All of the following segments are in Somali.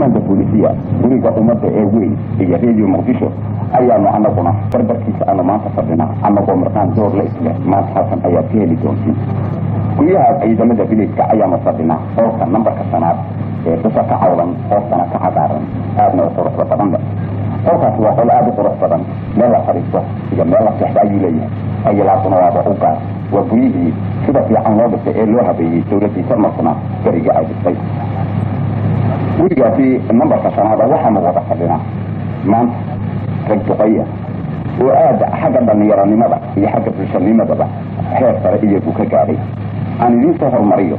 baarlamaanka boolisiya guriga ummadda ee weyn iyo radio muqdisho ayaanu anaguna barbarkiisa aanu maanta fadhinaa anagoo markaan door la isleh maanta halkan ayaad ka heli doontiin guryaha ciidamada biliiska ayaanu fadhinaa qolka nambarka shanaad ee dhusa ka cawdan hoostana ka cagaaran aadna u quruxda badan leh qolkaasi waa qol aada u qurux badan meel la fadhiisto iyo meel la seexda ayuu leeyahay ayalaasuna waaba u gaar waa guryihii sida fiican loo dhisay ee loo habeeyey dowladii jarmalkuna beriga ay dhistay gurigaasi nambarka shanaada waxaanu wada fadhinaa maanta rag duqaya oo aada xagga dhalinyaronimada iyo xagga bulshanimadaba heer sare iyagu ka gaadhay aan idiin soo hormariyo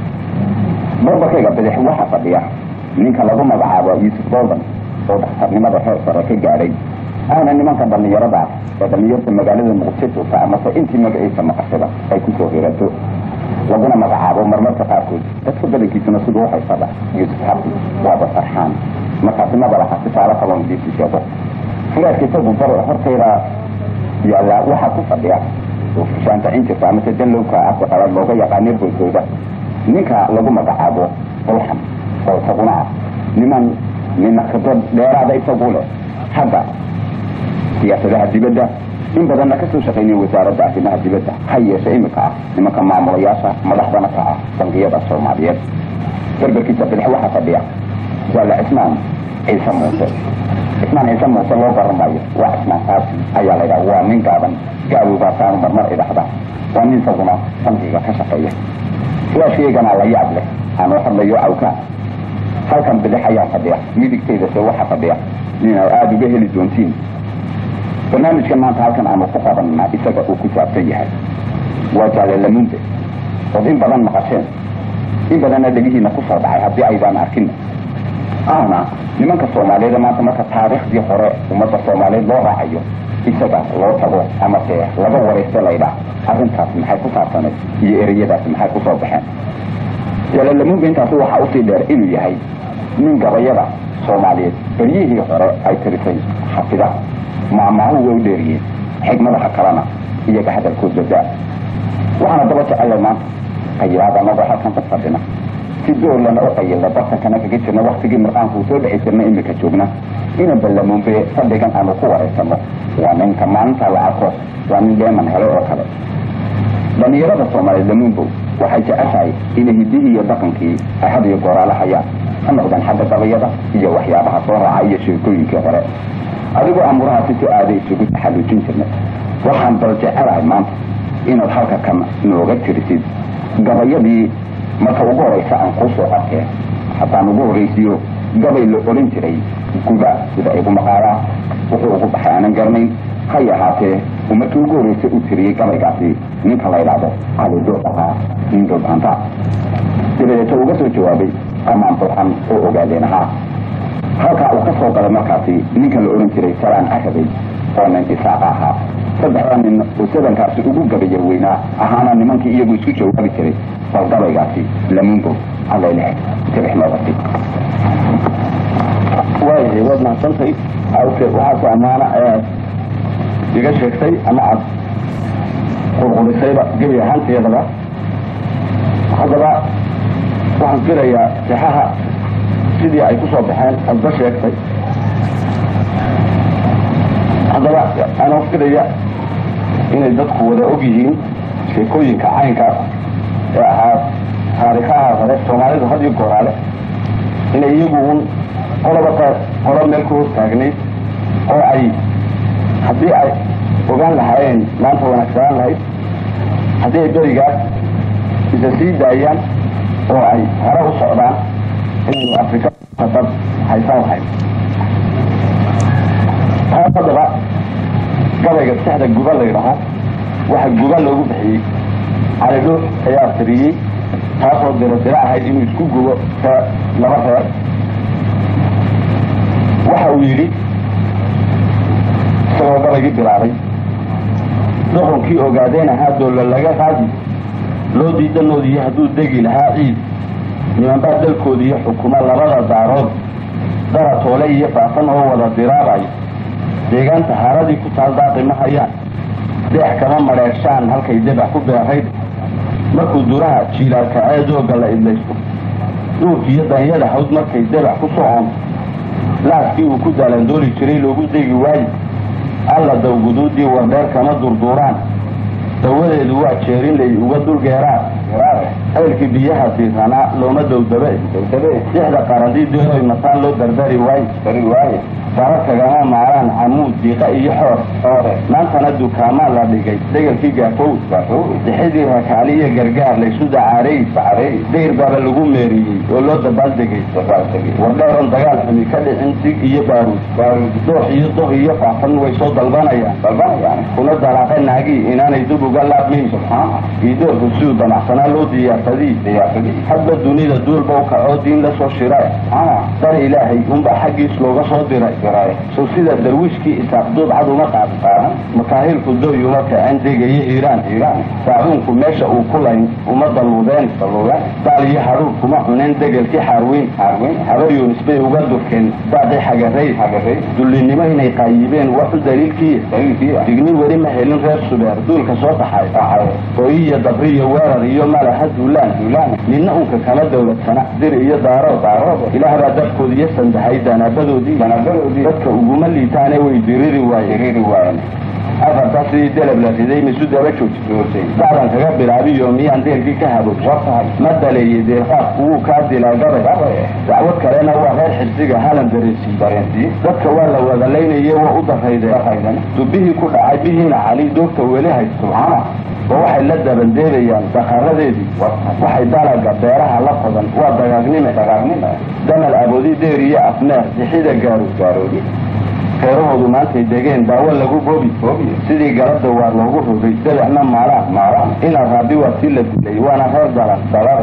barbarkayga bidix waxaa fadhiya ninka lagu magacaabo yuusuf goldan oo dhakhtarnimada heer sare ka gaadhay ahna nimanka dhalinyaradaas ee dhalinyarta magaalada muqdisho joogta amase intii magaciisa maqashada ay kusoo hirato laguna magacaabo marmarka qaarkood dadka badankiisuna siduu uhaysada yuusuf xabdi waaba farxaan markaasi mabalaha sisaalo kaloo idiisi sheego furaadka isagu bar hortayda yaallaa waxaa ku fadhiya oo fushaantacin jirta amase danlowka afka qalaad looga yaqaano boodooda ninka lagu magacaabo bulxan oo isaguna ah niman nina khibrad dheeraada isagu leh xagga siyaasadaha dibadda in badanna kasoo shaqaynaya wasaaradda arrimaha dibadda ha yeeshe imika ah nimanka maamulayaasha madaxdana ka ah bangiyada soomaaliyeed berberkiisa bidix waxaa fadhiya jaale cismaan ciise muuse cismaan ciise muuse loo garan maayo waa cismaan saasi ayaa laydhaha waa nin gaaban gaawogaasaanu marmar idhaxda waa nin isaguna bangiga ka shaqeeya flaashkeygana la yaab leh aanoo hadlayo awkaa halkan bidix ayaa fadhiya midigtayda se waxaa fadhiya nin aada uga heli doontiin barnaamijkan maanta halkan aanu ku qabananaa isaga uu ku saabsan yahay waa jaale lamunde ood in badan maqasheen in badanna dhegihiina kusoo dhacay haddii aydaan arkin ahna nimanka soomaaliyeed maanta marka taariikhdii hore ummadda soomaaliyeed loo raacayo isaga loo tago amase laga waraysto laydhaa arrintaas maxay ku saabsaneed iyo ereyadaasi maxay kusoo baxeen jaale lamunde intaasi waxaa usii dheer inuu yahay nin gabayada soomaaliyeed beryihii hore ay tirisay xafida maamaahu way u dheeriyeen xigmadaha kalena iyaga hadalkooda daa waxaana daba jecellay maanta qayilaad anagoo halkan ka fadhina si doorlana u qayilna bartankana kaga jirna waktigii mirqaanku soo dhici jirna imika joogna ina ballamuunbe fadhigan aanu ku wareysano waa ninka maalinta la arko waa nin dheeman helay oo kale dhalinyarada soomaaliyeed lamuunbow waxay jeceshahay inay hidihii iyo dhaqankii ay had iyo gooraala hayaan ha noqdeen xagga gabayada iyo waxyaabaha soo raaca iyo sheekooyinkii hore adigoo amurahaasi si aada isugu taxallujin jirnay waxaan bal jecelahay maanta inaad halka kan nooga tirisid gabayadii marka ugu horeysa aan kuu soo arkeen haddaan ugu horeysiyo gabay la odhan jiray guba sida igu maqaalaa wuxuu ugu baxay aanan garanayn hay ahaatee uu markii ugu horeysa u tiriyey gabaygaasi ninka la ydhaahdo calidoo ahaa indobanta dabadeeta uga soo jawaabay amaan burxan oo ogaadeen ahaa halkaa uu ka soo galay markaasi ninka la odhan jiray salaan carabay oo nin isaaqa ahaa saddexda nin oo sadankaasi ugu gabayar weynaa ahaana nimankii iyagu isku jawaabi jiray bal gabaygaasi lamungo allaylehe sibix noogasi waayahay waad mahadsantahay awke waxaase ammaana ayaad iga sheegtay ama aad qurqurisayba gebi ahaanteedaba haddaba waxaan filayaa sixaha sidii ay ku soo baxeen adba sheegtay haddaba anoo filaya inay dadku wada og yihiin sheekooyinka caynkaas ee ahaa taariikhaha hore soomaalida had iyo gooraale inay iyagu un qoloba qolo meel ku hoos taagnayd oo ay haddii ay ogaan lahaayeen maanta wanaagsanaan lahayd haddii ay berigaas isa sii daayaan oo ay hore u socdaan inaynu afrika dad haysan lahayd taas haddaba gabayga sexda guba la ydhaho waxa guba loogu bixiyey calidho ayaa tiriyey taasoo diro diro ahayd inuu isku gubo laba reer waxa uu yidhi isagoo gabaygii bilaabay doqonkii ogaadeen ahaa doolla laga qaadi loo diidanoodiiyo hadduu degi lahaa ciid nimanbaa dalkoodiiyo xukumo labada daarood daratoole iyo faafan oo wada diraabayo deegaanta haaradii ku taal daaqi ma hayaan deex kama madheershaan halkay debax ku beerayd markuu duraha jiilaalka ee dooga la idlaysto duurkiiyo danyada hawd markay dabax ku socon laaskii uu ku daalandooli jiray loogu degi waaye alla dawguduudii wardheer kama durduuraan dawadeedu waa jeerinlay uga dulgeeraan ceelkii biyaha diiranaa looma dowdabe dixda qarandiidii oy mataan loo dardari waaye sara kagama maaraan camuud diiqa iyo xoor maantana dukaamaan la dhigay degelkii gaafow dixidii rakaali iyo gargaar laysu dacaarey dayr baaba lagu meeriyey oo loo dabaaldegay wardheeron dagaal xumi ka dhicin dig iyo baaruud doox iyo doh iyo faafan way soo dalbanayaan kuna dalaaqe naagii inaanay dub uga laabmayn iidoorku siduu damacsanaa loo diyaarsadii hadba dunida duulba u kacoo diin la soo shira dar ilaahay unbaa xaggiis looga soo diray sow sida darwiishkii isaaqduub cad uma qaadqaadan makaahilku doy uma kacen degaye iiraan saacuunku meesha uu ku layn uma dalwudeen daal iyo hadhuur kuma cuneen degelkii xaarweyn habar yunis bay uga durkeen daaqii xagaray dullinimo inay qaayibeen waxu daliilkii digni weli ma helin reer subeer duulka soo baxay hooyi iyo dabri iyo weerar iyo malaha duulaan ninna unka kama dowladsana dir iyo daarood ilaah baa dadkood iyo sandahay danaabadoodii dadka uguma liitaane way diriri waayeen afartaa sidii delab la riday misu daba jooji dacdan kaga bilaabiyo miyaan deelkii ka haboog ma daleeyey deelqaadku wuu kaa dilaa gabay dacwad kalena waa reer xirsiga halan dareensiiy dadka waa la wadalaynayey waa u daraydeen dubihii ku dhacay bihiina cali doogta weli haysto oo waxay la dabandeebayaan dakaradeedii waxay dalaga beeraha la qodan waa dagaagnime damal aboodi deer iyo afneer dixida gaaroodi reerahoodu maantay degeen daawo lagu bobi sidii galada waa loogu rogay dabacna maalaan ina raabi waa si la dilay waana reer daran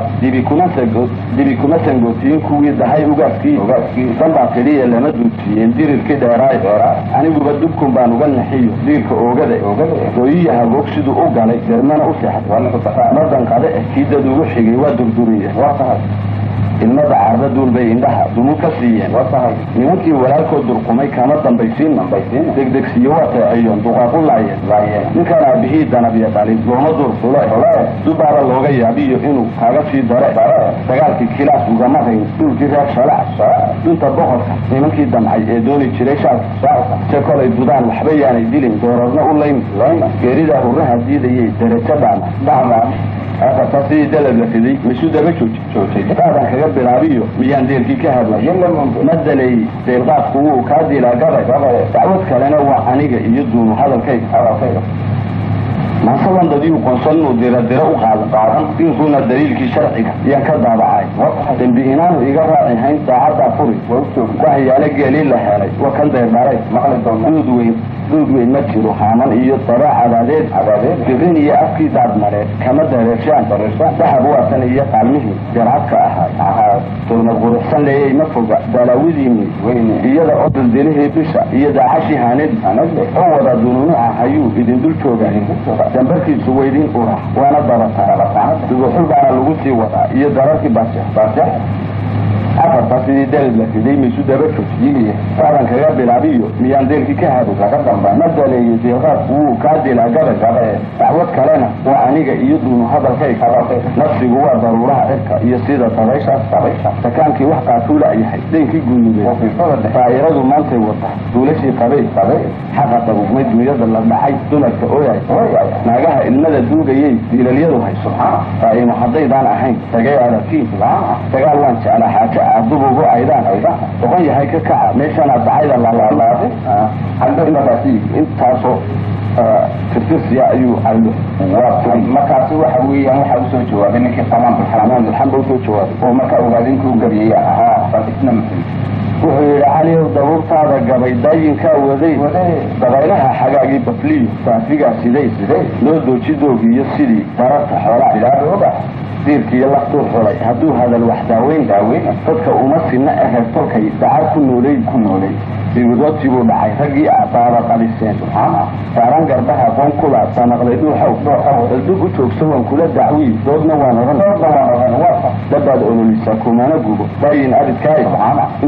dibi kuma sangootiyin kuwii dahay ugaaskii danbaa keliya lama duusiiyeen dirirkii dheeraay aniguba dubkun baan uga naxiyo diirka oogada gooyiya hagoog siduu u galay dermana u seexday madanqade eh kii dad ugu xigay waa durduriye ilmada carda duulbay indhaha dumu ka siiyeen nimankii walaalkood durqumay kama dambaysiin degdegsiyo waa teeciyoon duqaaqu laayeen ninkaan aabihii danabya dhalin looma durfule dubaaba looga yaabiyo inuu kaaga sii dare dagaalkii kilaas ugama rayn dhulkii reer shalac dunta boqorka nimankii damcay ee dooni jiray shaalka se kolay dudaan waxba yaanay dilin doorarna u layn geeridaa hurraha diidayay darajo dhaama afartaa sidii dalab la riday misu daba joojidaadan kaga bilaabiyo miyaan deelkii ka hadla ma daleey deelqaadku wuu kaa dilaa gabay dacwad kalena waa aniga iyo duunu hadalkayga maasaban dadiyu qoonsan inuu dira dira u qaadan dinkuuna daliilkii sharciga yaan ka daabacay dembi inaanu iga raaci hayn daacaddaa furi waxyaale geelii la helay waa kan deerdharay duud weyn duud weyn ma jiro haaman iyo daba cadaadeed firin iyo afkii daadmareed kama dareershaan dahab waatan iyo qaalmihii jarcadka ahaa turna quruxsan leeyay ma foga dalaawidiini iyada oo dildilihii bisha iyo daacashii haanadi oo wada dununuca hayuu idin dul jooga dambarkiisu weydin ura waana dabataa duguxul baana lagu sii wadaa iyo dararkii barjex afartaa sidii dalib la riday maysu daba joojiyey saadan kaga bilaabiyo miyaan deelkii ka hado ma daleeyey deelqaadku wuu kaa dilaa gabay dacwad kalena waa aniga iyo duunu hadalkayga nafsigu waa daruuraha cirka iyo sida dabayshaas sakaankii wax qaatuula yahay deenkii guunubeed daa'iradu maantay wata duulashii qabay xaqa dabugmay dunyada la dhacay dumarka ooyay naagaha ilmada duugayay diilalyadu hayso daa'imo haddaydaan ahayn tagay adagkii dagaal waan jeclaa xaaja adubugu aydaan doqon yahay ka kaca meeshana dacayda lalaalaaday intaasoo tirtirsiya ayuu aylo markaasi waxa weeyaan waxaa usoo jawaabay ninkii qamaan xamaan bilxamba usoo jawaabay oo markaa ogaadinkii u gabiyey ahaa bal isna muxuu wuxuu yidhi caliyow dabuurtaada gabay daayinkaa waday dabaylaha xagaagii bafliyo saafigaa siday loo dooji doogiyo sidii dararta xoolaa diirkiiyo laftuu xulay hadduu hadal wax daaweyn dadka uma sina aheer tolkay dacar ku noolay ku noolay siwiroodtii buu dhacay raggii abaaba qaliseen saaran garbaha qoon kula sanaqday dhuuxow daldug u joogso waan kula dacwii doodna waan oran dabaad ololisaa kumana gubo daayin aridkaay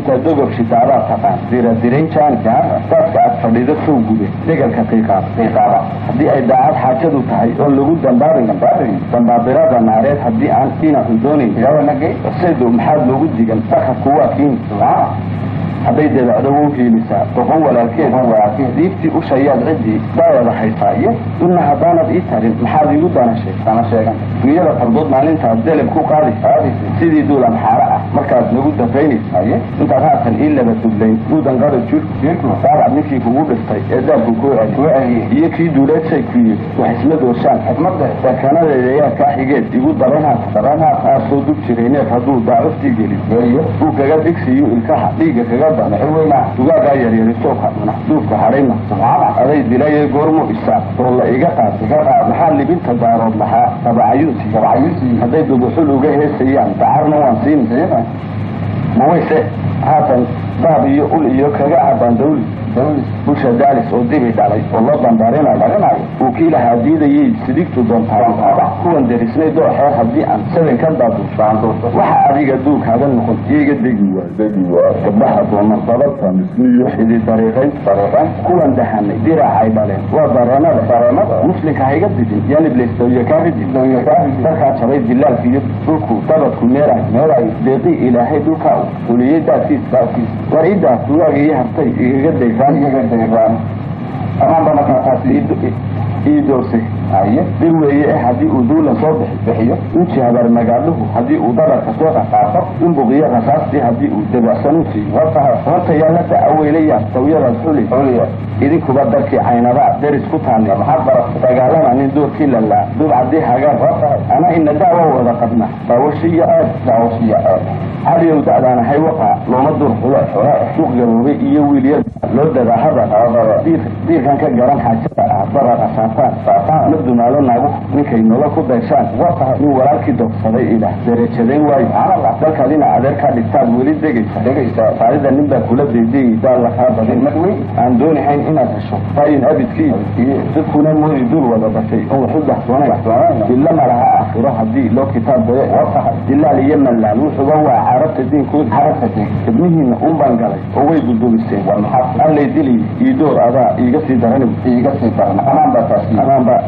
intaad dogob shitaadaa taqaan diradirayn jaanka daaska aad fadhido sow gube degalka qiiqaaba haddii ay daacad xaajadu tahay oon lagu dambaabayn dambaabirada naareed haddii aan dhinacu doonayn saydo maxaad loogu digan dhaqanku waa kiin hadday dabacdo wau hiilisaa doqon walaalkeed diibtii ushayaad ciddii daawada haysaa iyo dulna haddaanad ii tarin maxaad iigu danasheeg dunyada fardood maalintaad deleb ku qaadi sidii duulan xaaro ah markaad nagu dafaynaysa intaad haatan ii laba dublayn duudan qaro jirku daabad ninkii kugu dhiftay ee daabku kuu celi iyo kii duuleedsay ku yiri wax isma doorshaan dakanadeeda yaa kaa xigeed igu daran aad soo dub jiray neef hadduu daacuftii gelin uu kaga dhigsiiyo ilkaha dhiigga kaga dugaagaa yaryarisoka duufka hadhayna aday dilaye goormu isaa oo la iga qaad maxaa libinta daarood lahaa dabacayuusi hadday dubuxul uga heesayaan dacarna waan siin mawayse haatan daab iyo ul iyo kaga cabaan dawli busha daalis oo dibi dhalay oo loo dambaarinayo uu kii lahaa diidayay sidigtu doontaa kuwan derisnay dooxeer haddii aan sadan ka daaduushaanto waxa adiga duugkaaga noqon iiga degi waa gabdhaha doona dabadta misniyo xidi dariiqayn kuwan dahanay diracay dhaleen waa daranada muslimka hayga didin yaniblaystoyo kaaridin darkaa jabay dilaalka iyo dhulku dabadku meeray deeqii ilaahay dhulkaa uliyey daadkiis war idaas duwaaga iyo hartay igaga dayfaan amaanba markaataas ii doorse dir weeye eh haddii uu duulan soo bixiyo inji habar magaadhuhu haddii uu dabarka soo qaqaato in buqiyo rasaastii haddii uu dabacsan u siiyo horta yaala da-aweylayaan sawyadaas xuli idinkuba darkii caynabaa deris ku taani dagaalama nin doorkii lalaa dubcadii hagaan ana ina daawa wada qabna daawashiyo aad daawashiyo aad caliyow da-daana haywaqa looma dur xulo suuq gaboobay iyo wiilya loo dadaahada diirkan ka garan xaajada ah daraqa saafaan ma dumaalo naagu ninkay nolo ku dayshaan nin walaalkii doogsaday ilah derajadayn waayo dalkaad ina adeerkaa dhigtaad weli degaysa faarida nin baa kula daydayay daal lakaa badin aan doonahayn inaad hesho faayin abidkii dadkuna moodi dul wada bashay on waxu dahsoonayn illa malaha aakhiro haddii loo kitaab dayo dilaal iyo mallaal wuxuuba waa carabta diinkooda ibnihiina un baan galay oo way dulduliseen allay dili iidoor adaa iiga sii daran iiga sii daran amaan baa taas amaanba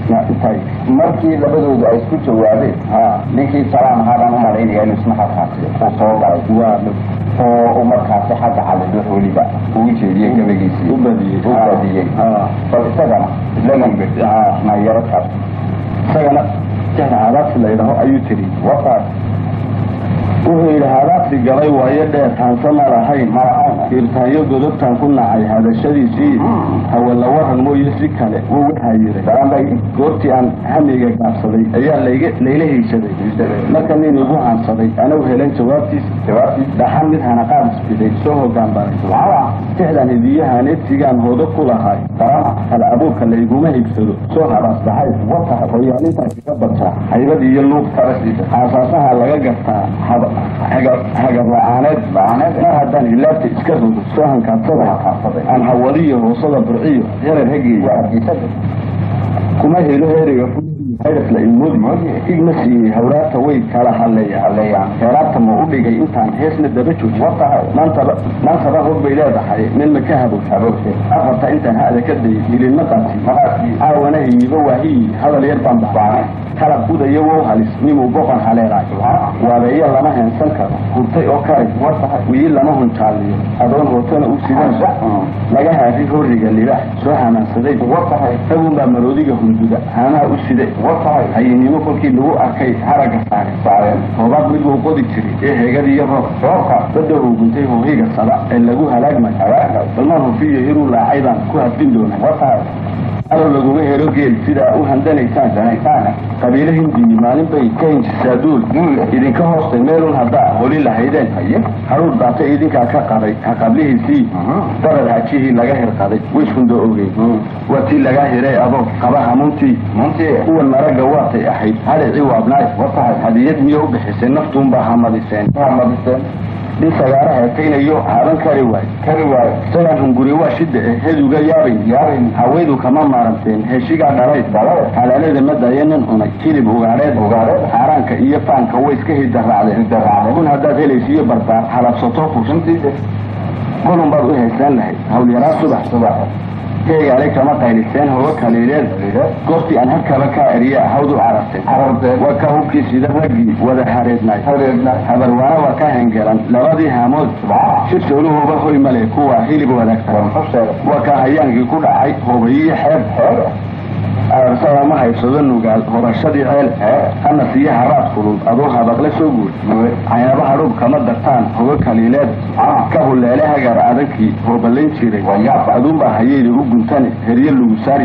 markii labadoodu ay isku jawaabeen ninkii salaam ahaabaan umalaynaya inuu isna halkaasi uu soo galay waa oo uu markaasi xagga calidux weliba uu jeediyey gabagiisii u badiyey u badiyey bal isagana lagambe nayarakaas isagana jahla hadaasi la yidhaho ayuu tiri wakaas wuxuu yidhi hadaasi galay waayo dheer taanse ma lahayn irtaanyo godobtaan ku nacay hadashadiisii hawala waran mooye si kale wuu waxaa yiray goortii aan hamiga gaabsaday ayaa layla heysaday marka nin igu haansaday anuu helan jawaabtiisa dhaxan mid hanaqaad isbiday soo hogaan baray tixdan hidiyahan egtigaan hoodo ku lahay hal abuurka layguma higsado soo habaas dhaxay hoyaalintaas iga bartaa haybad iyo luuq aasaasaha laga gartaa hagar la-aaneed mar haddaan hilaabta iska rogo soo hankaadsaday aan hawadiyo hoosada burciyo yarar hageeya kuma helo heeriga la imoodi igma siiyey hawraarta way kala haleeyaan heeraarta ma u dhigay intaan heesna daba jooji maantaba hog bay leedahay meel ma ka habowshe afarta intaan hada ka dayay hilinma qaati caawana hiyiba waahiyi hadal yar baan baxbaanay halab udaya wow halis nimuu boqon haleelay waabeeyo lama heensan karo hurtay oo karay wiyi lama hunjaaliyo adoon hootana u sidan laga haadi horiga libaax soo hamaansaday ragunbaa maroodiga hunduda haamaha u siday hayinimo kolkii lagu arkay haragga saareen hoobaad mid wuu qodi jiray ee heegadiiyo roobka badda huguntay hoohiga sada ee lagu halaagmay balma hufiyo hiruu laacay baan ku hadbin doonaa alo laguma helo geel sidaa u handanaysaan qabiilo hindiyi maalin bay ka hinjisaa duul idinka hoostay meelun haddaa holi lahaydeen haruur daata idinkaa ka qaday ha qablihiisii darad hajihii laga hirqaday wiskunda ogey waa tii lagaa hiray adoo qaba hamuntii kuwan maraga waatay ahayd hadhicii waabnaay hadiyad miyo u bixisay naftuunbaa hamadiseen nin sagaara heekaynayo haaban kari waay kari waayo isagaan hunguri waa shida eh heduga yaabayn yaabayn hawaydu kama maaranteen heshigaa dhalay Dhalay. halaalada madayo nin cunay hilib ugaadheed Ugaadheed. xaaraanka iyo faanka way iska hidaraacdeen Hidaraacdeen. kun haddaad helaysiiyo barbaar halabsato fursantii kulun baad u haysan lahayd hawlyaraa subax subax keegaale kama qayliseen hoga kaliileed goortii aan halkaba kaa eriya hawd u cararteen Cararteen. waa ka hubkii sida raggii wada hareednay hareedna habarwaana waa ka hengelan labadii haamood shirtooluhuba hoy male kuwa hilib wadaagsan muxuu sheegay waa ka hayaankii ku dhacay hobayiyo xeeb arsada ma haysado nugaal horashadii ceel hana siiya haraad kulul adoo habaqle soo guur caynaba hadhuub kama dartaan hoga kaliileed ka huleele hagar adagkii hoobalayn jiray aduunbaa hayeyda u guntane herye lagu saari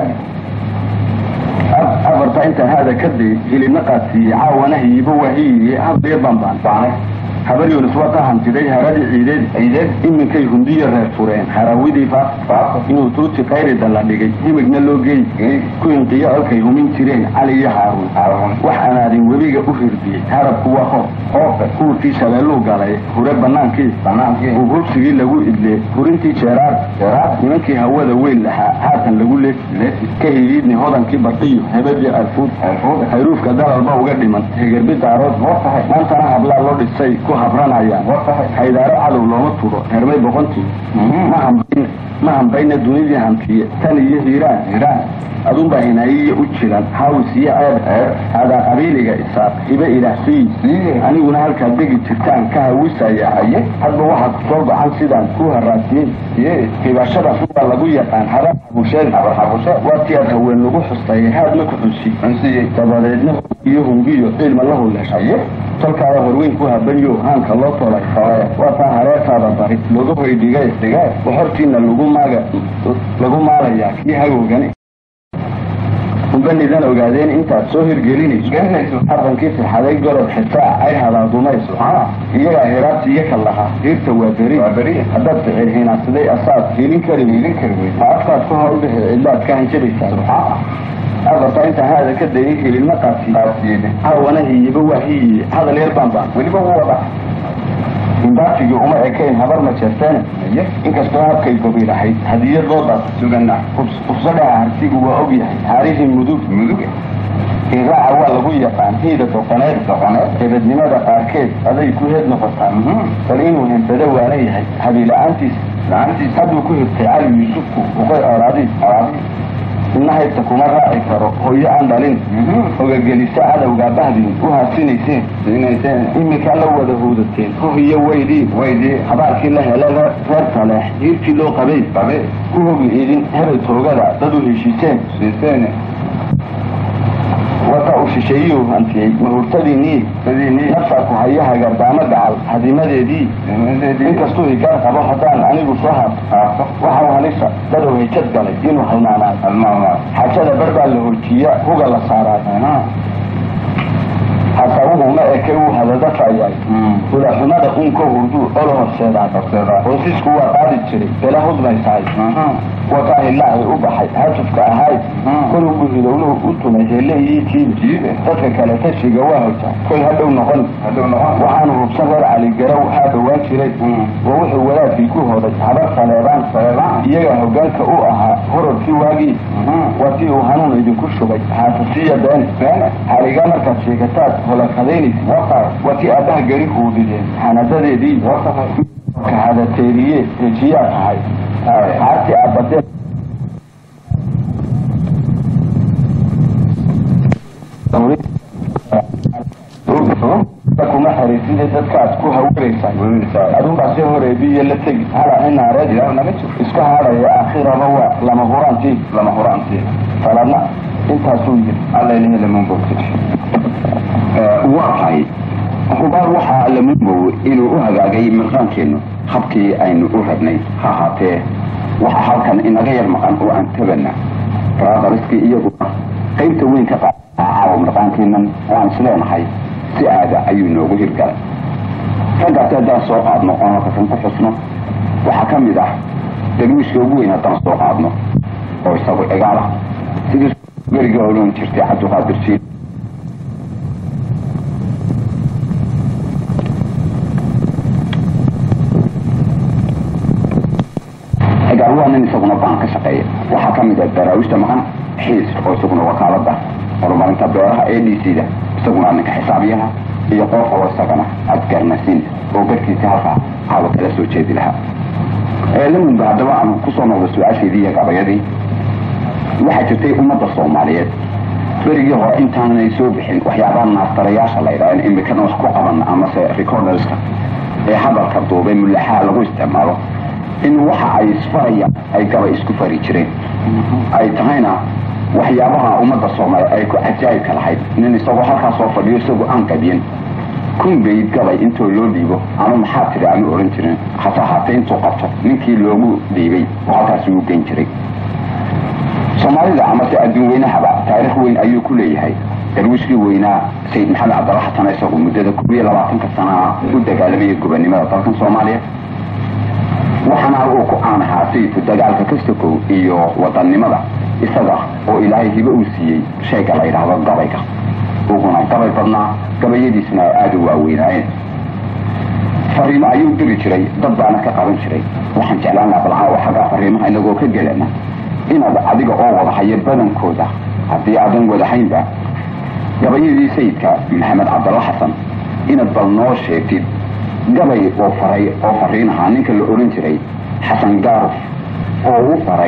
afarta intaan haada ka day hilibna qaadsiiyey caawana hiyibo wahiyiye habliyo bambaan habar yunis waa ka hantiday haradii ciideed ciideed iminkay hundiya reer fureen harawidii faaf inuu tuuti kayrida la dhigay himigna loo geey ku inqiyo olkay humin jireen cali iyo haaruun wax anaadin webiga u hirdiyey harabku waa hoof huurkii shabeelluu galay hure banaankii uu hubsigii lagu idlee hurintii jeeraar nimankii hawada weyn lahaa haatan lagu leesi ka hidiidni hodankii barqiyo hebadii alfuud hayruufka dalalba uga dhiman hegerbi daarood maantana hablaa loo dhisay ku habranayaan haydaaro cadow looma turo hermay boqontii ma hambayn ma hambayna dunidii hamtiye tan iyo hiiraan hiiraan adunbaa hinaayiya u jiran haawis iyo ceeb hadaa qabiiliga isaaq hibe ilaahsiyi aniguna halkaa degi jirtaan ka hawisaya hadba waxaa ku soo gacan sidaan ku haraasiyey hibashadaas waa lagu yaqaan habar xabusheed waa tii aad haween lagu xustay haad ma ku xunsi dabadeedna iyo hungiyo cilma la huleeshay tolkaada horweyn ku habanyo haanka loo tolay waa taa hareertaada bari looga hoydhigay waxortiina lagu maaga lagu maalayaa kii hagowgani umbanidan ogaadeen intaad soo hirgelinayso arrankii sixaday gorob xitaa ay hadaadumayso iyagaa hiraabti iyo ka lahaa hiirta waa beri haddaad ficil hinaadsaday asaad helin kari ma afkaad ka hor udhexe cidlaad ka hanjabaysaa afarta intaan haada ka dayay hililma qaadsiiye caawana hiyiba waa hiyiye hadal yar baanbaan weliba u wada imbaafigii uma ekayn habar ma jeerteene inkastoo habkay gobi lahayd hadiyad loo daas sugana ufsadhaha harsigu waa og yahay haarihii mudug mudug iraaca waa lagu yaqaan hiida doqoneed doqoneed hebadnimada qaarkeed aday ku heed noqotaa bal inuu hembado waana yahay habiila-aantiis la-aantiis hadduu ku hirtay cali yuusufku uqay oraadiis ina haybta kuma raaci karo hooyo aan dhalin ogagelisa cadowgaa bahdin u haasinayseen iminkaa la wada huudateen hohiyo weydii habaarkii la hele reer taleex hiirkii loo qabay ku hogi idin hebel toogada dad u heshiiseen wata uu shisheeyuu hantiyey mahurtadiinii naftaa ku haya hagardaamo gacal hadimadeedii inkastuu higaar qabo haddaan anigu soo haabto waxau halisa dadow hejad galay inuu halmaanaa xajada bar baa la hojiya huga la saaraay hasawuhu ma eke uu hadadafayay hulaxumada unka hurduu olo horseedaa hoosisku waa qaadi jiray bela hudmaysaay wakaahilahi u baxay hatufka ahayd kolugu hidowluhu u tumay hele iyo tiibe dadka kale tashiga waa hojaa koy hadhow noqon waxaanu hubsan reer caligarow haa dhowaan jiray waa wuxuu wadaadkii ku hoday habar saleebaan iyagaa hogaanka u ahaa hororkii waagii waa tii uu hanuun idinku shubay haasasiya been haligaa markaad sheegataad holakadaynaysa waa tii aabbaha geri huudideen xanadadeedii ka hadateeriye hejiyaa tahay haarti aabadee kuma xariiside dadkaad ku hawiraysaa adunbaa si horeebiyo la tegi hala inaareed iska hadhaya aakhiraba waa lama huraantii lama huraantii faladna intaasuu yiri allailhi lamunbogti waa tahay hubaal waxaa lamunbow inuu u hagaagay mirqaankeennu habkii aynu u rabnay ha ahaatee waxaa halkan inaga yar maqan oo aan tabana raadariskii iyaguna qaybta weyn ka qaada caawa mirqaankeennan waan isleenahay si aada ayuu noogu hirgalay raggaasi haddaan soo qaadno oon halkasan ku xusno waxaa ka mid ah darwiishka ugu weyn haddaan soo qaadno oo isagu cigaal ah sidii berigii odhan jirtay cabdiqaadir jiil waa nin isaguna baan ka shaqeeya waxaa ka mid ah daraawiishta maqan xiis oo isaguna wakaalada horumarinta beeraha a d c da isaguna ninka xisaabiyaha iyo qof oo isagana adgarnasiin oo garkiisa halkaa haaba kala soo jeedi lahaa lamunba haddaba aan kusoo noqdo su-aasheedii iyo gabayadii waxaa jirtay ummadda soomaaliyeed berigii hore intaanay soo bixin waxyaabaha naastarayaasha la yidhaha in imikana wax ku qaban amase recorderska ee hadalka duubay mulaxaa lagu isticmaalo in waxa ay isfarayaan ay gabay isku fari jireen ay tahayna waxyaabaha ummadda soomaaliya ay ku cajaa'ibka lahayd nin isagoo halkaa soo fadhiyo isagoo aan qabiyin kunbayd gabay intoo loo dhiibo ama maxaa tiri aanu oran jirin hase ahaatee intuu qabto ninkii loogu dhiibay oo halkaasi uu geyn jiray soomaalida amase adduun weynahaba taariikh weyn ayuu ku leeyahay darwiishkii weynaa sayid maxamed cabdalla xasan isagu muddada koob iyo labaatanka sanaa u dagaalamayay gobonimada dalkan soomaaliya waxaana uu ku caan ahaa sayidku dagaalka kastakow iyo wadannimada isaga oo ilaahay hibe uu siiyey shayga la yidhaahdo gabayga uguna gabay badnaa gabayadiisna ay aada u waaweynaayeen fariimo ayuu diri jiray dad baana ka qaban jiray waxaan jeclaan laha balcaawa xaggaa fariimaha inagoo ka gelana inaad adiga oo wada hayo badankooda haddii aadan wadahaynba gabayadii sayidka maxamed cabdalla xasan inaad bal noo sheegtid gabay oo faray oo fariin ahaa ninka la oran jiray xasan gaaruf oo u faray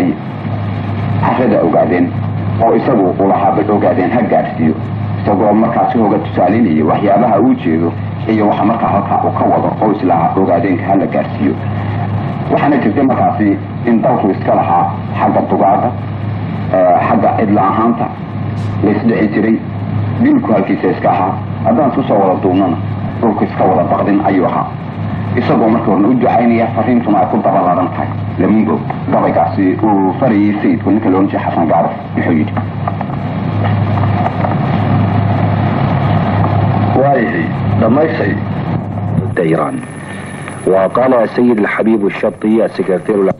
carrada ogaadeen oo isagu ulahaa bal ogaadeen ha gaadhsiiyo isagoo markaasi hoga tusaalinaya waxyaabaha uu jeedo iyo waxa markaa halkaa uu ka wado oo islaha ogaadeenka hala gaadhsiiyo waxaana jirtay markaasi in dalku iska lahaa xagga dugaada xagga cidla ahaanta laysdhexi jiray dilku halkiisa iska ahaa haddaan isku soo wada duubnana dhulku iska wada baqdin ayuu ahaa isagoo markii horena u ducaynaya fariintuna ay ku dabaladan tahay lamungo gabaygaasi uu farayay sayidku ninka loohan jiray xasan gaaruf muxuu yidhi waayahay dhammaysay إيران وقال السيد الحبيب الشطي السكرتير العام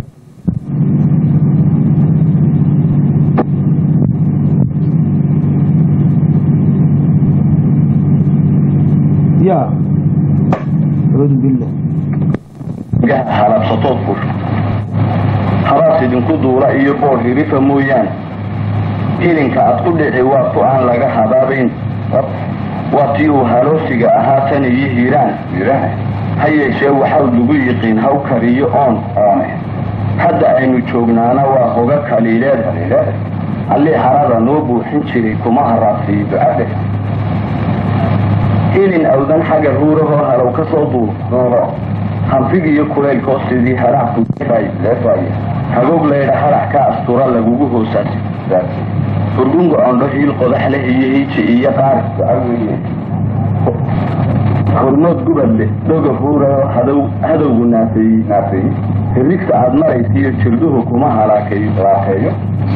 يا أعوذ بالله halabsatood fur haraas idinku duula iyo boor hirifa mooyaane ilinka aad ku dhici waa ku aan laga habaabayn waa tii uu haloosiga ahaa tan iyo hiiraan ha yeeshee waxau lagu yiqiin haw kariyo oon hadda aynu joognaana waa hoga kaliileed allii harada noo buuxin jiray kuma haraasiiyo ilin awdan xagga ruurahoo halow ka soo duuro hanfigiiyo kulaylkoo sidii harac hagoog laydha harac ka astura lagugu hoosaasi furgunga ondho hiil qodax leh iyo hiiji iyo qaari hormood gubad leh dhoga huurao hadowgu naafeeyey hirigta aad maraysiiyo jirduhu kuma halaakeeyo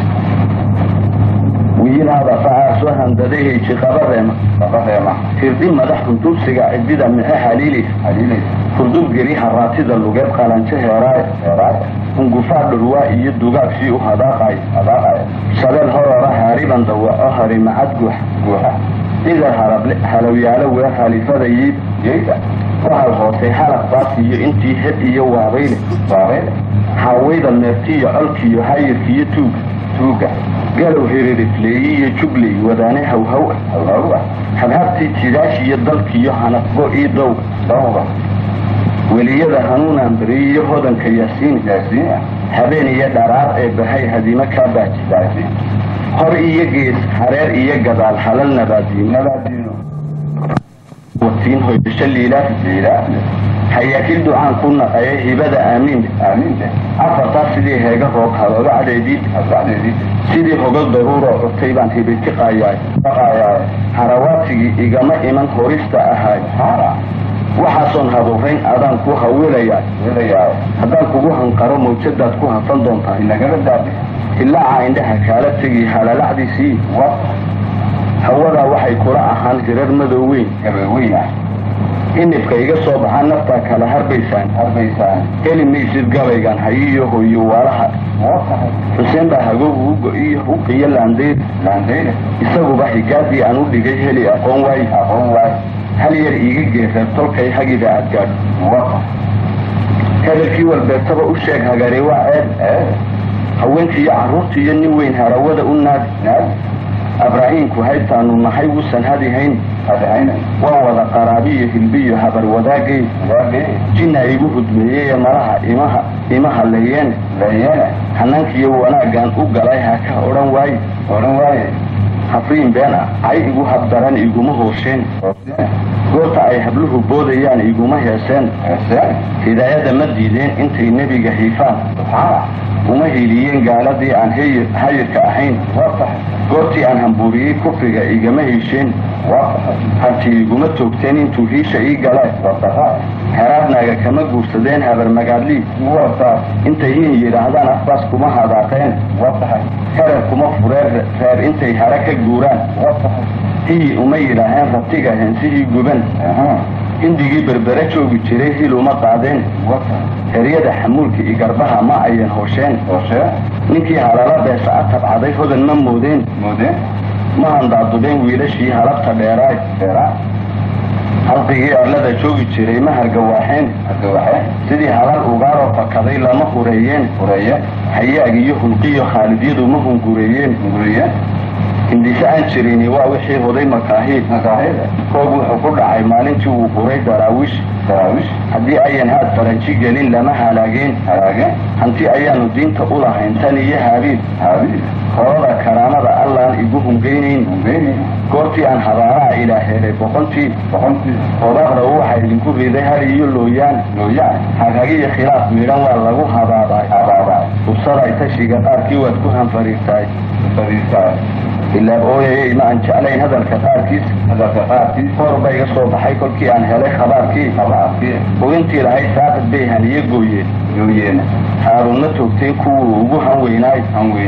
wiilhada facaasoo handadaheji qabareema hirdhi madax hundubsiga cidida mixe haliilaysa hurdub geri haraatida lugeed qalanjo heeraaye hungufaa dhurwaa iyo dugaagshii u hadaaqayo shabeel horora haariban dawaco harimacad guuxa idar halowyaalo weer halifada yiida waxal hoosay halaq baas iyo intii heb iyo waabayle hawayda meertiyo colkiyo hayirkiyo tuuga galow hiririfleeyi iyo jubley wadaane hawhaw ah habhabtii jidaash iyo dalkiyo hanafbo ii dowga weliyada hanuunaan beriy iyo hodanka yaasiin habeen iyo dharaar ee bahay hadimo kaa baaji hor iyo gees hareer iyo gadaal halal nabaadiino watiin hoydasho liilaa hayaakil ducaan ku naqaye hibada aamiin afartaas sidii heega roob halooga cadeedii sidii hogal daruuroo cutay baan hibiti qaayaay harawaadsigii igama iman horista ahaay waxaasoon habuurayn adaan ku hawilayaa haddaan kugu hanqaro mawjadaad ku hafan doontaa ilaaca indhaha kaala tegi halalacdiisii hawadaa waxay kula ahaan hirar madow weyn inibka iga soo baxaa naftaa kala harbaysaan heli maysid gabaygan hayiyo hoyo waalaha xuseen baa hagoogu u go-iyo huqiyo laandeyr isaguba higaadii aan u dhigay heli aqoon waaye hal yar iiga geereer tolkay hagida aad gaadho hadalkii walbeetaba u sheeg hagari waa ceeb haweenkii iyo carruurtii iyo nin weyn harawada u naadi naadi abraahiimku haytaanu nahay wusan hadihayn waa wada qaraabiyo hilbiyo habar wadaagay jinna igu hudmeeyey ee malaha imaha imaha leeyeen hanankiiyo wanaaggaan u galay ha ka odhan waaye odhan waaye habriin been ah cay igu habdaran iguma hoosheen goorta ay habluhu boodayaan iguma heeseen hidaayada ma diideen intay nebiga hiifaan uma hiiliyeen gaaladii aan hayirka ahayn goortii aan hambuuriyey kufriga igama hesheen hartii iguma toogteen intuu hiisha ii galeen heraadnaaga kama guursadeen habarmagaadlii intay hin yidhaahdaan afbaas kuma hadaaqeen herer kuma fureen reer intay hare ka guuraan hiyi uma yidhaaheen rabtiga heensihii guban hindigii berbere joogi jiray hil uma qaadeen heryada xamuulka iyo garbaha ma ayan hoosheen ninkii halala beesa a tabcaday hodan ma moodeen ma handaadubeen wiilashii halabta dheeraay halqigii arlada joogi jiray ma hargawaaxeen sidii halal ugaaroo fakaday lama hureeyeen hayaag iyo hulqiyo khaalidyadu ma hungureeyeen hindise aan jirini waa wixii huday makaahiid koog wuxuu ku dhacay maalintii uu huray daraawiish haddii ayan haad faranji gelin lama halaageen hanti ayaanu diinta u lahayn tan iyo haabiil horada karaamada allaan igu hungeynayn goortii aan habaaraha ilaa helay boqontii odaaqda waxaa idinku riday har iyo looyaan hagagiyo khilaaf midhan waa lagu habaabaay ubsaday tashiga qaarkii waad ku hanfariirtaay ilaa ooyayay ma aan jeclayn hadalka qaarkiis hor ba iga soo baxay kolkii aan helay khabaarkii ogintii lahayd saaqid bay haniye gooyeen haaruunna toogteen kuwuu ugu hanweynaay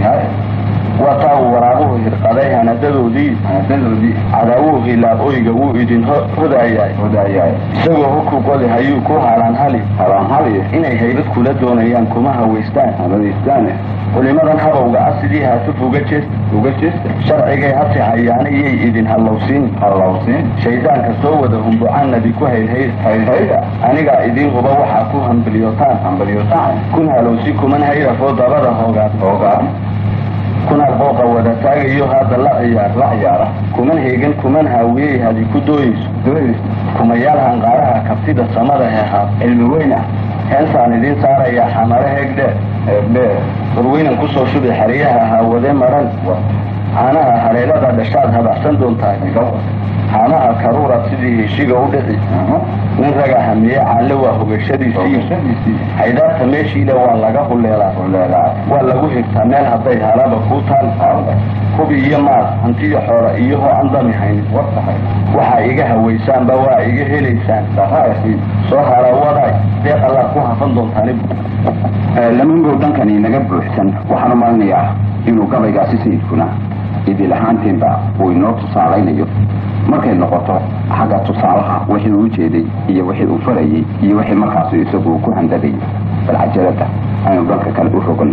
waa taa uu waraabuhu hirqaday hanadadoodii cadaawuhu hilaab oyga wuu idin hodaayay isagoo hukuqodi hayuu ku halaanhali inay haybad kula doonayaan kuma hawaystaan culimadan habowga ah sidii haatuf uga jeesta sharcigay hasi hayaana iyay idin hallowsiin shaydaanka soo wada humbucanadi ku haylhayda anigaa idin huba waxaa ku hambalyotaan kun halowsi kuman hayrafoo dabada hoogaad kuna booqa wada taagayo hadda la ciyaara kuman heegan kuman haawiyey hadi ku dooyeyso kumayaal hanqaaraha kabtida samada hehaad cilmi weyna heensaan idiin saarayaa xamare heegdheer warweynan kusoo shubi xeryaha haawade maran caanaha haleelada dhashaad habacsan doontahay haamaha karuura sidii heshiga u dhici nin raga hamiye caalle waa hogashadiisii haydaarta meeshiile waa laga huleelaa waa lagu higtaa meel hadday halaba kuu taal hubi iyo maal hantiyo xoora iyoho aan dami haynin waxaa iga hawaysaanba waa iga helaysaan soo harawaday deeq allaad ku hafan doontaan lamangow dhankani naga buuxsan waxaan u malinayaa inuu gabaygaasi sayidkuna idil ahaantiinba uu inoo tusaalaynayo markay noqoto xagga tusaalaha wixii uu ujeeday iyo wixii uu farayay iyo wixii markaasu isagu ku handadayay bal cajalada aynu dhanka kale u rogan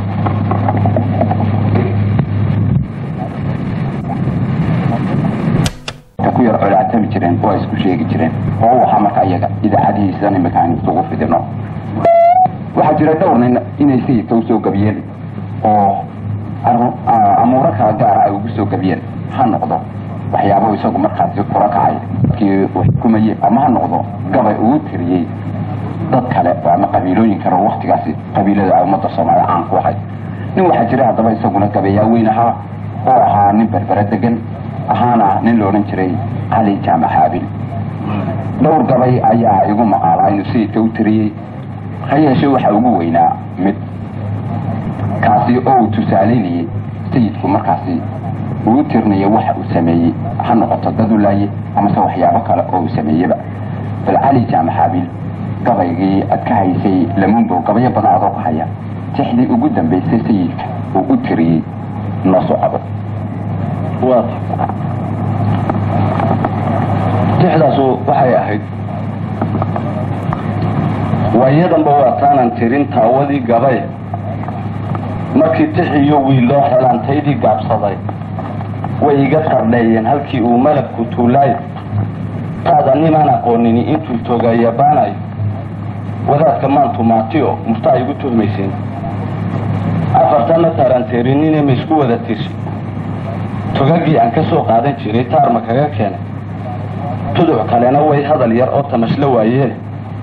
ku yar colaatami jireen waa isku sheegi jireen oo waxaa marka iyaga idaacadihiisan imika aynu isugu fidino waxaa jira dhowr nin inay sayidka usoo gabiyeen oo amuuro kala gaara ay ugu soo gabiyeen ha noqdo waxyaabo isagu markaasi kula kacay dadkii xukumayey ama ha noqdo gabay uu tiriyey dad kale oo ama qabiilooyin kale oo waktigaasi qabiilada ummadda soomaalida caan ku ahayd nin waxaa jira haddaba isaguna gabayaa weyn ahaa oo ahaa nin berbere degan ahaana nin la odhan jiray cali jaamac haabil dhowr gabay ayaa igu maqaalaa inuu sayidka u tiriyey ha yeeshee waxaa ugu weynaa mid kaasi oo uu tusaalaynayey sayidku markaasi uu u tirnaya waxa uu sameeyey ha noqoto dad u laaye amase waxyaabo kale oo uu sameeyeba bal cali jaamac haabil gabaygii aad ka haysay lamunbow gabayo badan adoo ka haya tixdii ugu dambaysay sayidka uu u tiriyey noo socdo tixdaasu waxay ahayd waayadanba waa taanan tirin taawadii gabay markii tixiyo wiil loo xelaantaydii gaabsaday way iga qardheeyeen halkii uu malabku tuulaay taada nimaan aqoonini intuu togayabaanayo wadaadka maantu maatiyo muftaa igu tuhmayseen afartanna taaranteerinine ma isku wada tirsi togagii aan ka soo qaadan jiray taarma kaga keenay tuduc kalena way hadal yar oo tamashla waayeene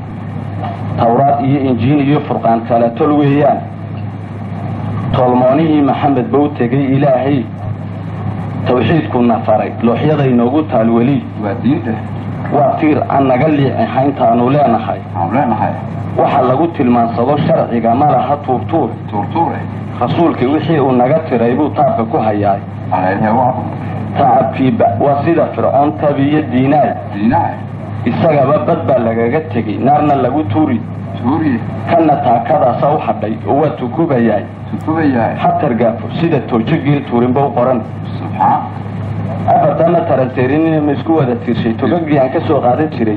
tawraad iyo injiin iyo furqaan kale tol weeyaan tolmoonihii maxamed ba u tegay ilaahay tawxiidkuna faray looxyada inoogu taal weli waa diinta waa tiir aan naga liicin intaanu leenahay aan leenahay waxa lagu tilmaansado sharciga ma laha tuurtuur tuurtuure rasuulkii wixii uu naga tiray buu taabka ku hayaay alalehe waa tacabkiiba waa sida fircoon tabiyo diinaay diinaha isagaba bad baa lagaga tegey naarna lagu tuuri tuuriye kana taakadaasa u hadhay oo waa tukubayaay tukubayahay hatargaafo sida toojo geel tuurinba u qoran subxaan afartana taranteerinina ma isku wada tiirshay togagii aan ka soo qaadan jiray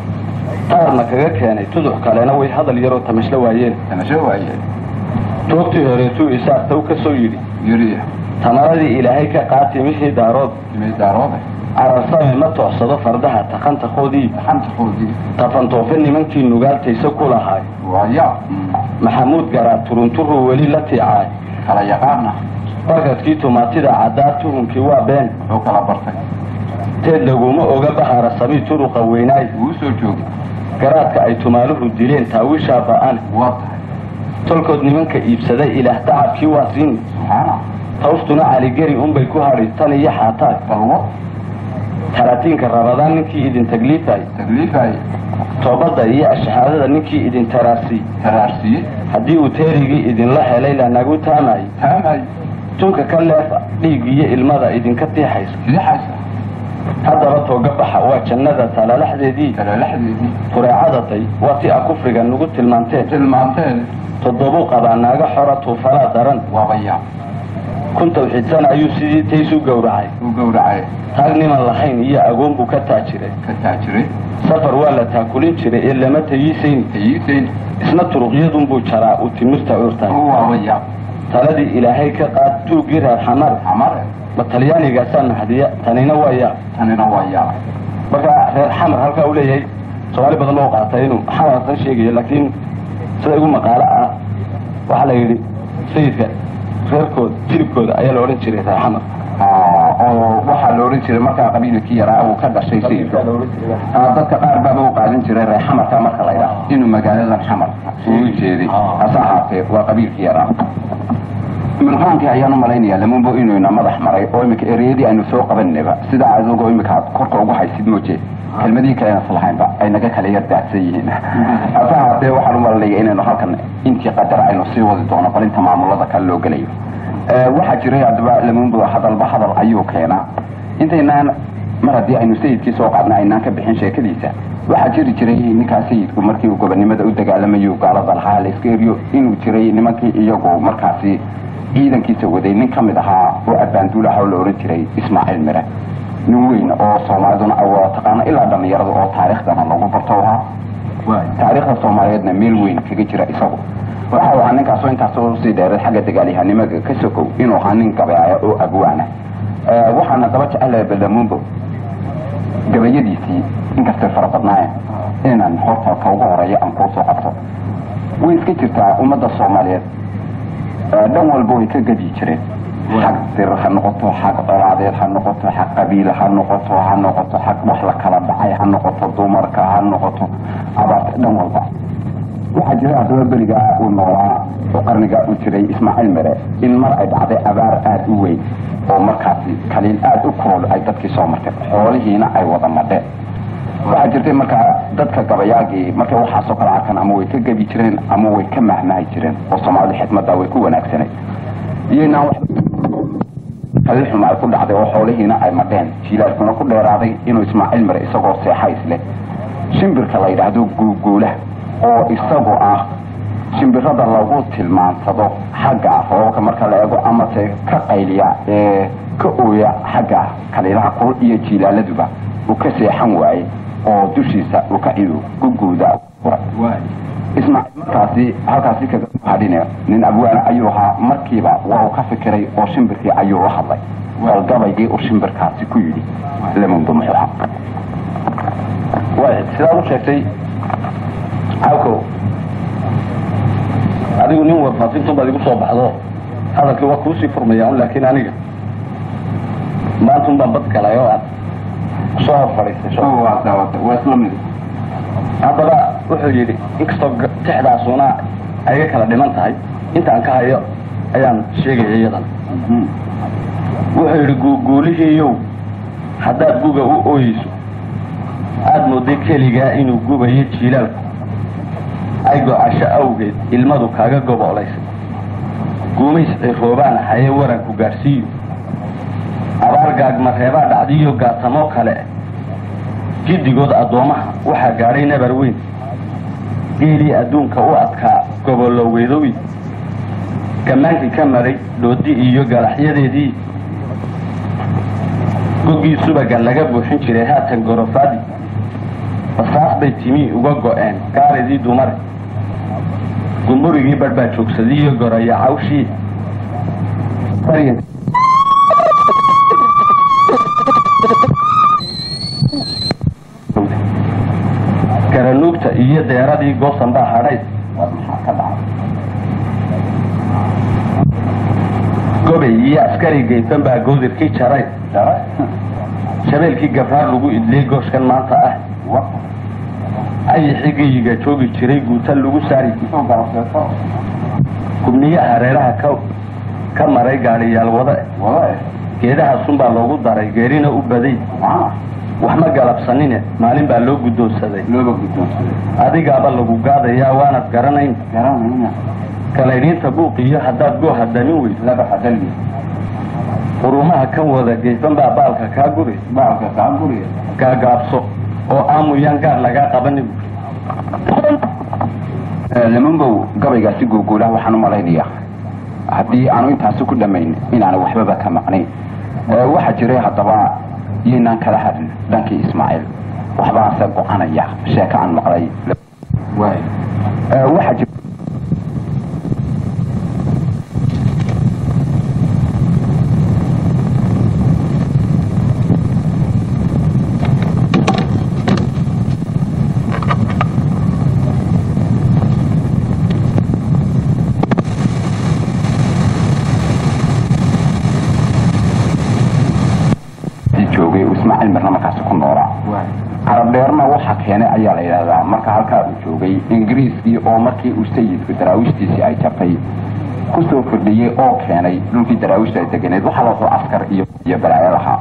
taarna kaga keenay tuduc kalena way hadal yaroo tamashla waayeen tamasho waaye toogtii horeetuu isaartaw ka soo yidhi yuriya tamaradii ilaahay ka qaati mixii daarood timay daaroode cararsame ma toocsado fardaha taqantakoodii xanta qoodii tafantoofe nimankii nugaaltaysa ku lahaay waaya maxamuud garaa turunturuu weli la tiicaay kala yaqaana barkadkii tumaatida caddaa tuhunkii waa been oo kala bartay teed laguma oga bahara sabii turuqa weynaay wuu soo joogay garaadka ay tumaaluhu dileen taawishaa ba'an waa tahay tolkood nimanka iibsaday ilaah tacabkii waa siin subxaana tawstuna caligeri unbay ku hadhi tan iyo xaataay balwo talaatiinka rabadaan ninkii idin tagliifay tagliifaye toobadda iyo ashahaadada ninkii idin taraarsiy taraarsiye haddii uu teerigii idinla helay lanagu taamay taamay tunka ka leefa dhiig iyo ilmada idinka tiixaysa siixaysa haddaba tooga baxa waa jannada talalaxdeedii talalaxdeedii fureecada day waa ti a kufriga nagu tilmaanteen tilmaanteen toddobuu qabaa naaga xora tuufalaa daran waabaya kun tawxiidsan ayuu sidii taysu gowracay uu gowracay taag niman lahayn iyo agoon buu ka taajiray ka taajiray safar waa la taakulin jiray ee lama tayiisayn tayiisayn isna turuqyadunbuu jaraa uu timirta cuurtaay waabaya taladii ilaahay ka qaad tuuggii reer xamar xamare ma talyaanigaasaa mahdiya tanina waa yaa tanina waa yaa marka reer xamar halkaa uu leeyahay soomaali badan loo qaatay inuu xamarsan sheegayo laakiin sida igu maqaalo ah waxaa la yidhi sayidka reerkooda jilibkooda ayaa la odhan jiray reer xamar oo waxaa la odhan jiray markaa qabiilkii yaraa uu ka dhashay sayidka dadka qaar baaba u qaadan jiray reer xamarka marka la ydhaha inuu magaaladan xamar uu jeeday hase ahaatee waa qabiilkii yaraa mirqaankii ayaan u malaynayaa lamunbo inuu ina madax maray oo imika ereyadii aynu soo qabanayba sidaa adigoo imika aad korka ugu haysid mooje kelmadihii kalena islahaynba ay naga kala yar daadsan yihiin hase ahaatee waxaan u malanaya inaynu halkan intii qadar aynu sii wadi doono bal inta maamulada kale loo gelayo waxaa jiray haddaba lamunbo hadalba hadal ayuu keenaa intaynaan mar haddii aynu sayidkii soo qaadna aynaan ka bixin sheekadiisa waxaa jiri jiray ninkaa sayidku markii uu gobonimada u dagaalamayo gaalada lahaa la iska eriyo inuu jiray nimankii iyagu markaasi ciidankiisa waday nin ka mid ahaa oo abaanduul ah oo la odhan jiray ismaaciil mire nin weyn oo soomaaliduna ay wada taqaano ilaa dhallinyarada oo taariikhdana lagu barto ahaa taariikhda soomaaliyeedna meel weyn kaga jira isagu waxa uu ahaa ninkaasoo intaasoo sii dheereed xagga dagaalyahanimada ka sokow inuu ahaa nin gabeaya oo abwaana waxaana daba jecelahay balamuumbo gabayadiisii inkastay fara badnaayeen inaan horta ka ugu horeeya aan kuu soo qabto way iska jirtaa ummadda soomaaliyeed dhan walba way ka gadi jireen xag dir ha noqoto xag colaadeed ha noqoto xag qabiil ha noqoto ha noqoto xag wax la kala dhacay ha noqoto dumarka ha noqoto abaarta dhan walba waxaa jira haddaba berigaa uu noolaa oo qarnigaa uu jiray ismaaciil mere in mar ay dhacday abaar aada u weyn oo markaasi kaliil aada u kool ay dadkii soo martay xoolihiina ay wada madheen waxaa jirtay markaa dadka gabayaagii markay waxaasoo kale arkaan ama way ka gebi jireen ama way ka mahmahi jireen oo soomaalida xikmadda way ku wanaagsanay iyaynaan kaliil xuma ay ku dhacday oo xoolihiina ay madheen jiilaalkuna ku dheeraaday inuu ismaaciil mare isagoo seexays leh shimbirka la yidhaahdo guuguula oo isagu ah shimbirada lagu tilmaansado xagga roobabka marka la eego amase ka qayliya ee ka ooya xagga kaliilaha kul iyo jiilaaladuba uu ka seexan waayey oo dushiisa uu ka cidu guguuda ismaaciil markaasi halkaasi kaga hadhine nin abwaana ayuu ahaa markiiba waa uu ka fikiray oo shimbirkii ayuu la hadlay bal gabaygii uu shimbirkaasi ku yidhi lamundu muxuu ahaa sidaa u sheegtay cawkow adigu nin warfaafintu baad igu soo baxdo hadalkii waa kuusii furmaya un laakiin aniga maantun baan bad galay oo aan soo hor fadhiistay soo waa isla mid haddaba wuxuu yidhi inkastoo tixdaasuna ayga kala dhiman tahay intaan ka hayo ayaan sheegaya iyadan wuxuu yidhi guuguulihiiyow haddaad guga u ooyeyso aada mooday keligaa inuu gubayo jiilaalku ay go-asho awgeed ilmadu kaaga gobolaysay guumays ciroobaan haye waranku gaadhsiiyo abaar gaagmareebaa dhacdiyo gaatamoo kale jiddigood addoommaha waxaa gaadhay nabar weyn geelii adduunka u adkaa gobolloweedowi gammaankii ka maray dhoodi iyo galaxyadeedii goggii subagan laga buuxin jiray haatan gorofaadi basaas bay timi uga go-een gaaridii dumare gumburigii badh baa joogsadiiyo goraya cawshii garanuugta iyo deeradii goosan baa hadhay gobay iyo askari gaytan baa goodirkii jaray shabeelkii gabraar lagu idliyey gooshkan maanta ah ayixii geyiga joogi jiray guuta lagu saari gubniyo hareeraha ka ka maray gaadhiyaal wada geedaha sun baa loogu daray geerina u baday wax ma galabsanine maalin baa loo guddoonsaday looba guddoonsaday adigaaba lagu gaadayaa waanad garanayn garanayna kalaydhiinta buuqiyo haddaad gooha damin weyd laba xadalli qurumaha kan wada geysan baa baalka kaa guri baalka kaa guriya gaagaabso oo aamuyaan gaar lagaa qabanin lamanbow gabaygaasi guuguulaha waxaan u malaynayaa haddii aanu intaasi ku dhammayn inaanu waxbaba ka maqnayn waxaa jiray haddaba yaynaan kala hadin dhankii ismaaciil waxbaase go-anaya sheeko aan maqlay waxaa jira joogay uu ismaaciil mirna markaasi ku noolaa carab dheerna waxa keenay ayaa la yidhaahdaa marka halkaa uu joogay ingiriiskii oo markii uu sayidku daraawiishtiisii ay jabtay kusoo kordhiyey oo keenay dhulkii daraawiishta ay deganeed waxaa loo soo askar iyo iyo balaayo lahaa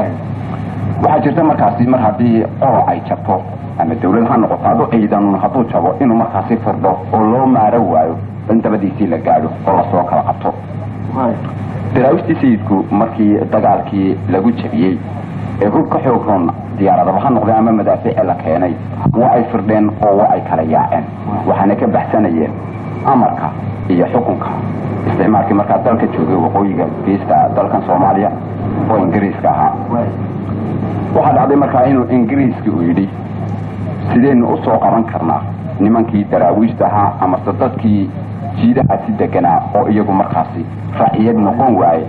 waxaa jirta markaasi mar haddii qolo ay jabto ama dawlad ha noqoto hadduu ciidan hadduu jabo inuu markaasi firdho oo loo maaro waayo in dabadiisii la gaadho oo lasoo kala qabto daraawiishtii sayidku markii dagaalkii lagu jabiyey ee hub ka xoog roon diyaaradaba ha noqdeen ama madaafiici la keenay waa ay firdheen oo waa ay kala yaaceen waxaana ka baxsanayeen amarka iyo xukunka isticmaalkii markaa dalka joogay waqooyiga geesta dalkan soomaaliya oo ingiriiska ahaa waxaa dhacday markaa inuu ingiriiski uu yidhi sideynu u soo qaban karnaa nimankii daraawiishta ahaa amase dadkii jiidahaasi deganaa oo iyagu markaasi raciyad noqon waaye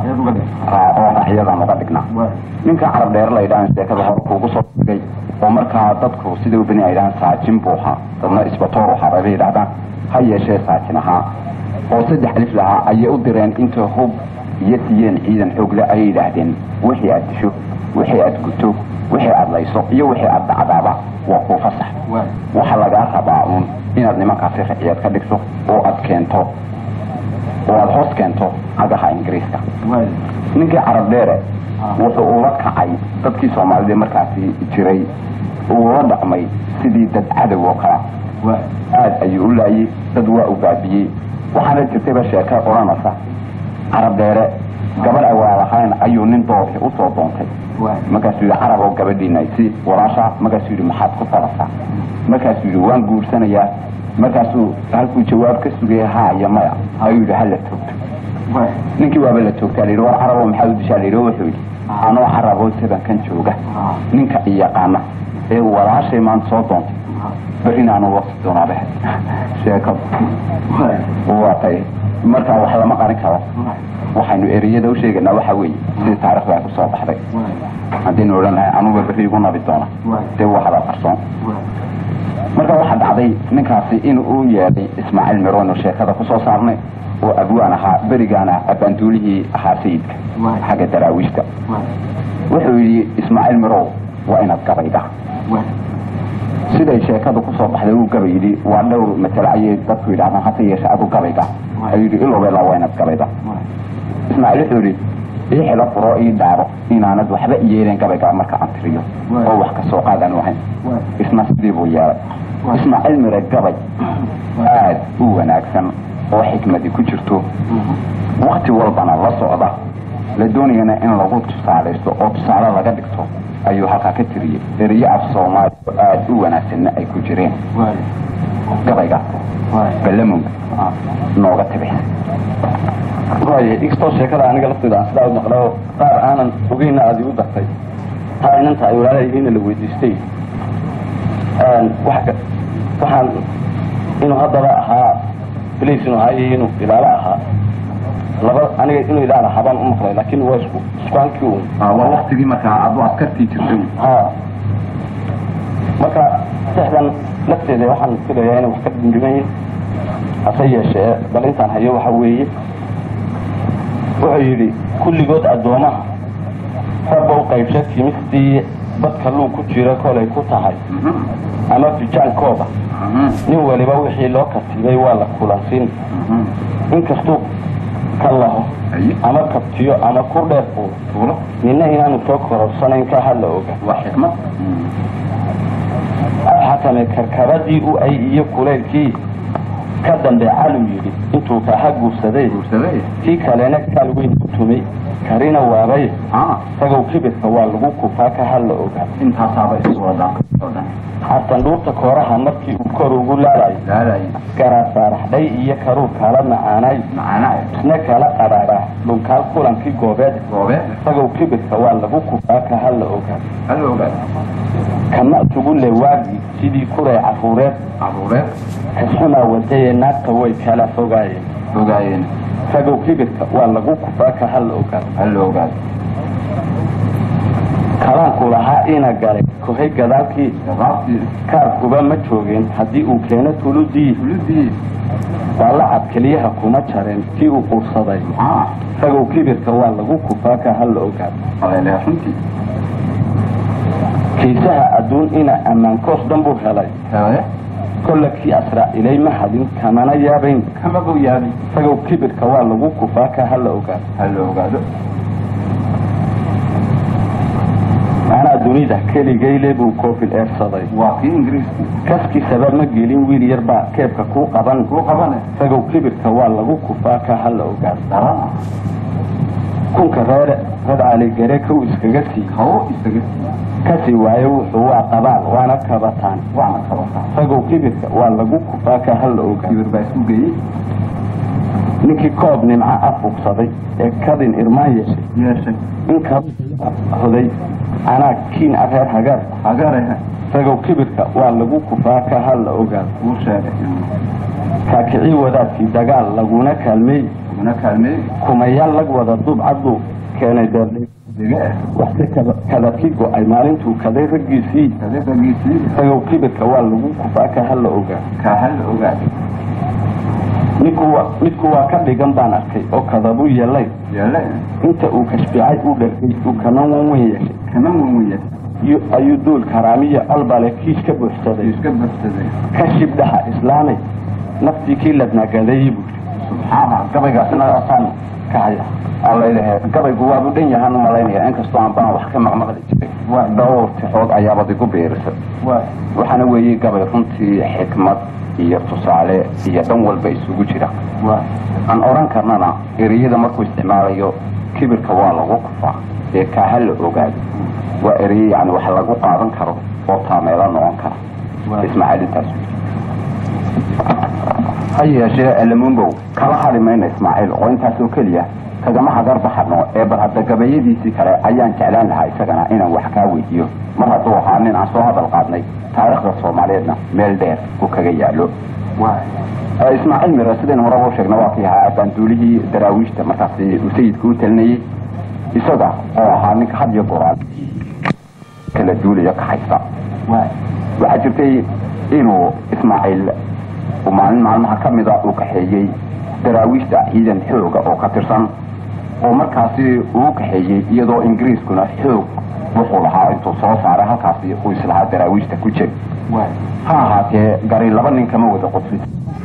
oo racyadan uga dhignaa ninka carab dheer la yidhahan sheekada hore kuugu soo dhigay oo markaa dadku sida beni ay yidhahaan saajin buu ahaa dadna isbatoor ahaa bay yidhahdaan ha yeeshee saajin ahaa oo saddex alif lahaa ayay u direen inta hub iyo siiyeen ciidan xoogle ayay yidhaahdeen wixii aad disho wixii aad guto wixii aad layso iyo wixii aad dhacdaaba waa kuu fasax waxaa lagaa rabaa uun inaad nimankaasi raciyad ka dhigto oo aad keento oo aada hoos keento cagaha ingiriiska ninkii carab dheere wuxuu ula kacay dadkii soomaalida markaasi jiray uula dhaqmay sidii dad cadow oo kala aada ayuu u laayey dad waa u baabiyey waxaana jirtayba sheeka odhanaysa carab dheere gabadh awaa lahayn ayuu nin doorki usoo doontay markaasuu yidhi carab oo gabadhiina si walaasha markaasuu yidhi maxaad ku falasaa markaasuu yidhi waan guursanayaa markaasuu halkuu jawaab ka sugaya haa iyo maya ayuu yidhi hala toogto ninkii waaba la toogtaa layidhi war carabo maxaa u dishaa layidhi wuxuu yidhi anoo caraboo tabankan jooga ninka i yaqaana ee walaashay maanta soo doontay berinaanu waqti doonaabe sheekadu waatay marka wax lama qarin karo waxaynu ereyada u sheegaynaa waxa weeye sidii taarikhda ay ku soo baxday haddaynu odhan lahay anuga berri igu nabi doona dee waa hadal qarsoon marka waxaa dhacday ninkaasi in uu yeedhay ismaaciil mirono sheekada kusoo saarnay oo abwaan ahaa berigaana abaanduulihii ahaa sayidka xagga daraawiishta wuxuu yidhi ismaaciil mirow waa inaad gabayda siday sheekada kusoo baxday uu gabay yidhi waa dhowr masale ayay dadku yidhahdaan hase yeeshe adu gabayga ayuu yidhi ilowbeela waa inaad gabayda ismaaciil wuxuu yidhi ii xilo furo ii dhaaro inaanad waxba yeeleen gabayga marka aan tiriyo oo wax kasoo qaadan ahayn isna sidii buu yeelay ismaaciil mire gabay aad u wanaagsan oo xikmadi ku jirto wakti walbana la socda la doonayana in lagu tusaalaysto oo tusaale laga dhigto ayuu halkaa ka tiriyey eriyo af soomaali oo aada u wanaagsanna ay ku jireen gabayga ballamonga nooga tabixay waaye inkastoo sheekada aniga lafteeda aan sidaa u maqlao qaar aanan ogeyna aada igu dartay taa inanta ay walaalayihiina la weydiistay wax waxaan inuu haddaba ahaa bliis inuu ahaa iyo inuu ilaalo ahaa laba aniga inuu ilaal ahaa baan u maqlay laakin waa isku isku hankii un waa waktigii markaa adu askartii jirtay ha marka sexdan lafteeda waxaan filayaa inay wax ka dhindhiman hase yeeshee bal intaan hayo waxa weeye wuxuu yidhi kulligood addoomaha rabba u qaybsha kimistii badka luu ku jira kolay ku tahay ama fijaankooda nin waliba wixii loo katibay waa la kulansin inkastuu ka laho ama kabtiyo ama ku dheer fuulo nina inaanu soo kororsanayn ka hadla oga waa xikmad abxatame karkabadii u ay iyo kulaylkii ka dambe calu yidhi intuu kaha guursaday guursaday kii kalena kaal weyn ku tumay karina waabay isagow kibirka waa lagu kufaa ka hadla ogaa intaasaaba iswada xasan dhuurta kooraha markii uu kor ugu laalayo laalay garaa saaraxdhay iyo karuur kala macaanay macana isna kala qadhaadhaa dhunkaal kulankii goobeed goobe isagow kibirka waa lagu kufaa ka hadla ogaa hal ogaad kana isugu le waagii sidii kuray caruureed caruureed kasxumaa wadayee naagta way kala fogaayeen ogaayeen isagow kibirka waa lagu kufaa ka hadla ogaa hal ogaad kalaanku lahaa ina galay kohay gadaalkii gabaabtii kaarkuba ma joogeen haddii uu keeno tuludii fulidii waa lacab keliyaha kuma jareen kii uu quursaday maxaa isagow kibirka waa lagu kufaa ka hadla ogaa aleele runtii kiisaha adduun ina ammaankoos dhan buu helay hele kolla kii asraa'ilay ma hadin kamana yaabayn kama buu yaabay isagow kibirka waa lagu kufaa ka hadla ogaa hal ogaado anaa dunida keligayle buu koofil eersaday waa kii ingiriiskii kaskiisaba ma gelin wiil yar baa keebka kuu qaban kuu qabane isagow kibirka waa lagu kufaa ka hadla ogaa darana kunka reere rad caligare kow iskaga sii hawo isaga kasii waayo wuxuu waa qabaal waana kabataan waana kabataa isagow kibirka waa lagu kufaa ka hadla ogaa kibir baa isku geeyey ninkii koob nimco afugsaday ee kadin irmaan yeeshay yeeshay inka hoday anaa kiin areer hagaar hagarehe isagow kibirka waa lagu kufaa ka hadla ogaado uu sheegay kaakicii wadaadkii dagaal laguna kaalmeey una kaalmeey kumayaal lag wada dubcadbuu keenay deerdhe dege ah waxse kadabkii go-ay maalintuu kaday raggiisii kadebagiisii isagow kibirka waa lagu kufaa ka hadla ogaa kaa hal ogaad ninku waa midku waa ka dhigan baan arkay oo kadabuu yeelay yeele inta uu kashficay u dhargay uu kaman wan wen yeeshay kana wenweye yu- ayuu duul karaamiya albale kiis ka buuxsaday iska badsaday ka shibdhaha islaamay naftii kii ladnagadeeyey buu subxaana gabaygaasina asaan ka haya alalehe gabaygu waabu dhan yahaan umalaynaya inkastoo aan baan wax ka maqmaqli jiray waa dhowr tixood ayaabad igu biirisay waxaana weeye gabay runtii xikmad iyo tusaale iyo dhan walba isugu jira aan odhan karnana ereyada markuu isticmaalayo kibirka waa lagu kufaa ee kaaha la ogaado waa ereye yani wax lagu qaadan karo oo taameelo noqon kara ismaaciil intaas ha yeeshee alamunbow kala hadhi mayna ismaaciil oo intaasoo keliya kagama hagar baxano ee bal hadda gabayadiisii kale ayaan jeclaan lahaa isagana inaan wax kaa weydiiyo mar hadduu ahaa nin aan soo hadal qaadnay taariikhda soomaaliyeedna meel dheer uu kaga yaalo ismaaciil mire sidaynu horaba u sheegna waa kii ahaa abaanduulihii daraawiishta markaasi uu sayidka u talinayey isaga oo ahaa ninka had iyo goraal kala duulaya ka haysta waxaa jirtay inuu ismaaciil uu maalin maalmaha ka mida uu kaxeeyey daraawiishta ciidan xooga oo ka tirsan oo markaasi uu kaxeeyey iyadoo ingiriiskuna xoog wuxuu lahaa intuu soo saaray halkaasi uu islahaa daraawiishta ku jir ha ahaatee gari laba nin kama wada qodfin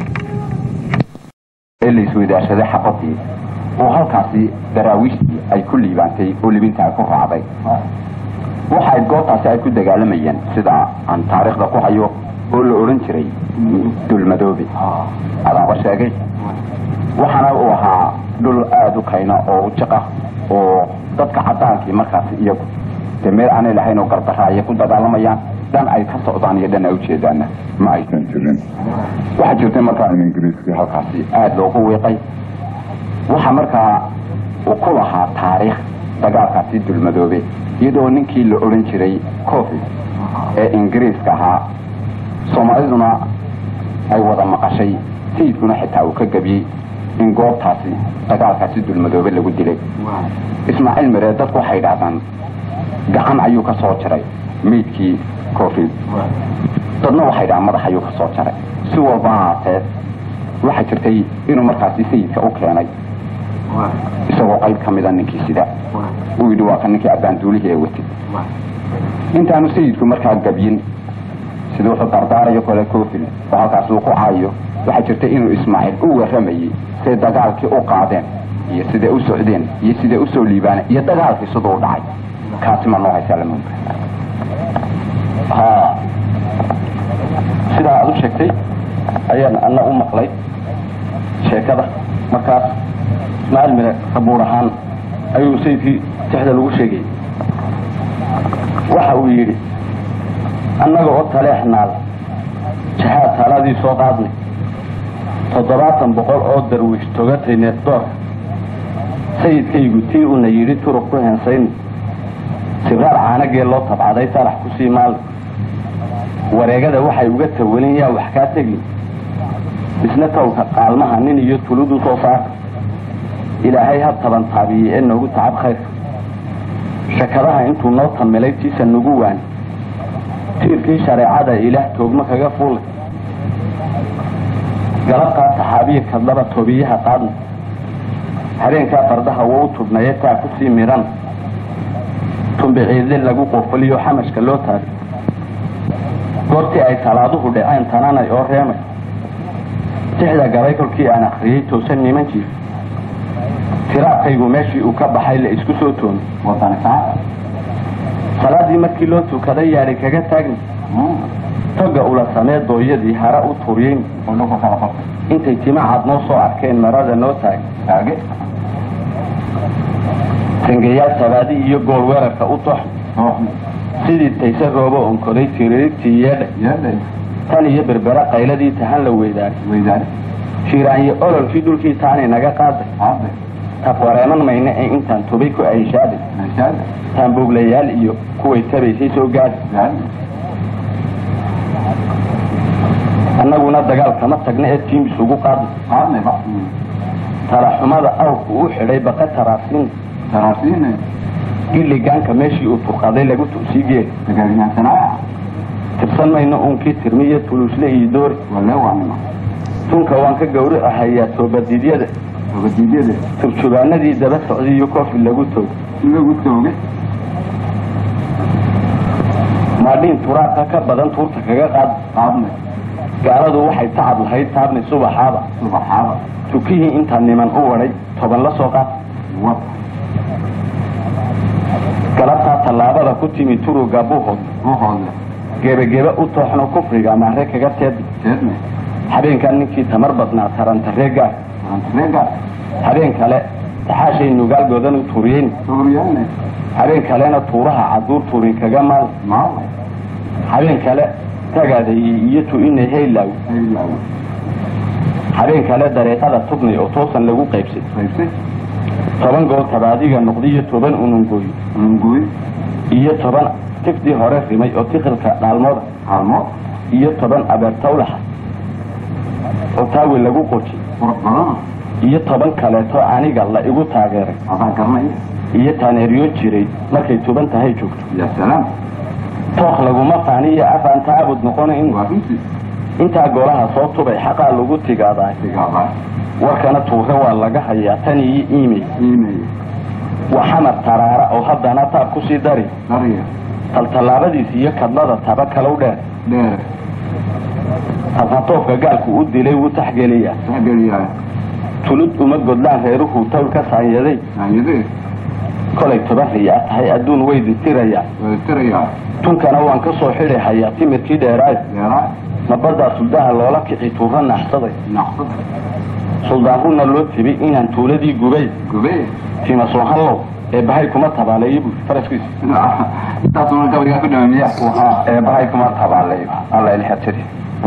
ee la isweydaashaday xabadii oo halkaasi daraawiishtii ay ku liibaantay oo libinta ay ku raacday waxay goobtaasi ay ku dagaalamayeen sida aan taariikhda ku hayo oo la odhan jiray dulmadoobe adaaba sheegay waxaana uu ahaa dhul aada u kayna oo u jiqa oo dadka cadaankii markaasi iyagu dee meel aanay lahayn oo gardarra ayay ku dagaalamayaan dhan ay ka socdaan iyo dhan ay ujeedaanna ma aysan jirin waxaa jirtay markaa in ingiriiskii halkaasi aada loogu wiiqay waxaa markaa uu ku lahaa taariikh dagaalkaasi dulmadoobe iyadoo ninkii la odhan jiray cofi ee ingiriiska ahaa soomaaliduna ay wada maqashay sayidkuna xitaa uu ka gebiyey in goobtaasi dagaalkaasi dulmadoobe lagu dilay ismaaciil miree dadku waxay idhaahdaan gacan ayuu ka soo jaray meydkii cofi dadna waxay dhahaan madax ayuu ka soo jaray si walba ahaatee waxaa jirtay inuu markaasi sayidka u keenay isagoo qayb ka mida ninkii sida uu yidhi waa ka ninkii abbaanduulihii ee watid intaanu sayidku markaa gabyin sida wuxuu dardaarayo kole cofil oo halkaas uu ku caayo waxaa jirta inuu ismaaciil u warramayey siday dagaalkii u qaadeen iyo siday u socdeen iyo siday usoo liibaaneen iyo dagaalkii siduu u dhacay kaasi ma noo haysaa lama ha sidaa aad u sheegtay ayaan ana u maqlay sheekada markaas ismaaciil mire sabuur ahaan ayuu sayidkii tixda lagu sheegayay waxa uu yidhi annaga oo taleexnaal jahaad taladii soo qaadnay toddobaatan boqol oo darwiish togatay neefdoorka sayidkaygu tii uuna yidhi turub ku hensayna sibraar caanagee loo tabcaday salax ku sii maali wareegada waxay uga tawalin yaa wax kaa tegi isna tawka qaalmaha nin iyo tuludu soo saarka ilaahay ha taban taabiyey ee noogu tacab khayrka shakadaha intuu noo tamilay tiisa nagu waani tiirkii shareecada ilaah toogma kaga fuulay galabtaa saxaabiya kadlaba tobiyaha qaadna habeenkaa fardaha wou tubnaye taa ku sii midhan tumbiciidle lagu qofaliyo xamashka loo taagay goortii ay salaaduhu dhaceen tananay oo reemay tixda galay kolkii aan akriyey toosan nimankii tiraabkaygu meeshii uu ka baxay la isku soo toomay salaadii markii loo tukaday yaadhi kaga taagni toga ula samee dooyadii hara u turiyeyn intay timacaad noo soo arkeen marada noo taagay tangayaal sabaadi iyo gool weerarka u tox sidii tayse roobo onkoday tiriirtii yeedhay tan iyo berbera qayladii tahan la weydaaray shiiraanyo ololkii dhulkii taanay naga qaaday taf wareeman mayna ee intaan tubay ku ayshaaday taanbooglayaal iyo kuway tabaysay soo gaadi annaguna dagaal kama tagna ee tiimis ugu qaadnay talaxumada awrku u xidhay baqa taraasiin gilligaanka meeshii uu turqaday lagu tu'sii geeli tirsan mayno uunkii tirmiyo tuluusle iyo doori tunka waan ka gawri ahayaa toobadiidyada turjubaanadii daba socday iyo koofi lagu toogay maadhiin turaabka ka badan tuurta kaga qaadnay gaaladu waxay tacab lahayd taabni subaxaaba tukihii intaa niman u wadhay toban la soo qaad galabtaa tallaabada ku timi turuga buuhood gebageba u tooxno kufriga maare kaga teedna habeenkan ninkii tamar badnaa tarantaree gaar habeen kale taxaashay nugaal goodan u tuuriyeyn habeen kalena tuuraha caduur tuurin kaga maal habeen kale tagaadayi iyo tu-inay haylaw habeen kale dareeqada tubnay oo toosan lagu qaybsay toban gool tabaadiga noqdiyo toban unungooy iyo toban tifdii hore rimay oo tiqilka dhaalmooda iyo toban abeertawlaxa oo taawi lagu qoji iyo toban kaleeto aniga la igu taageeray iyo taaneeryo jiray markay tuban tahay joogto tooq laguma faaniyo afaan taabud noqonayn waa runtii intaa golaha soo tubay xaqaa lagu tigaadaa sigaabaa warkana tuure waa laga hayaa tan iyo iimey iimay waa xamar taraara oo haddana taab kusii dari dariya taltallaabadiis iyo kadlada taba kalow dheer dheer tasnatoofka gaalku u dilay wuu taxgeliyaa saxgeliyaa tulud uma godlaan reeruhuu tawl ka saanyaday saanyadee kolay tabariyaa tahay adduun way ditirayaa waa tirayaa tunkana waan ka soo xidhay hayaa timirkii dheeraay deeraa nabaddaa suldaha loola kici tuura naxsaday naqsada suldaan runna loo tibi inaan tuuladii gubay gubee tiima soohallow ee bahay kuma tabaaleeyo buu faraskiisa intaasuna gabaygaa ku dhamaamiya ee bahay kuma tabaaleeyo alla ilxa tiri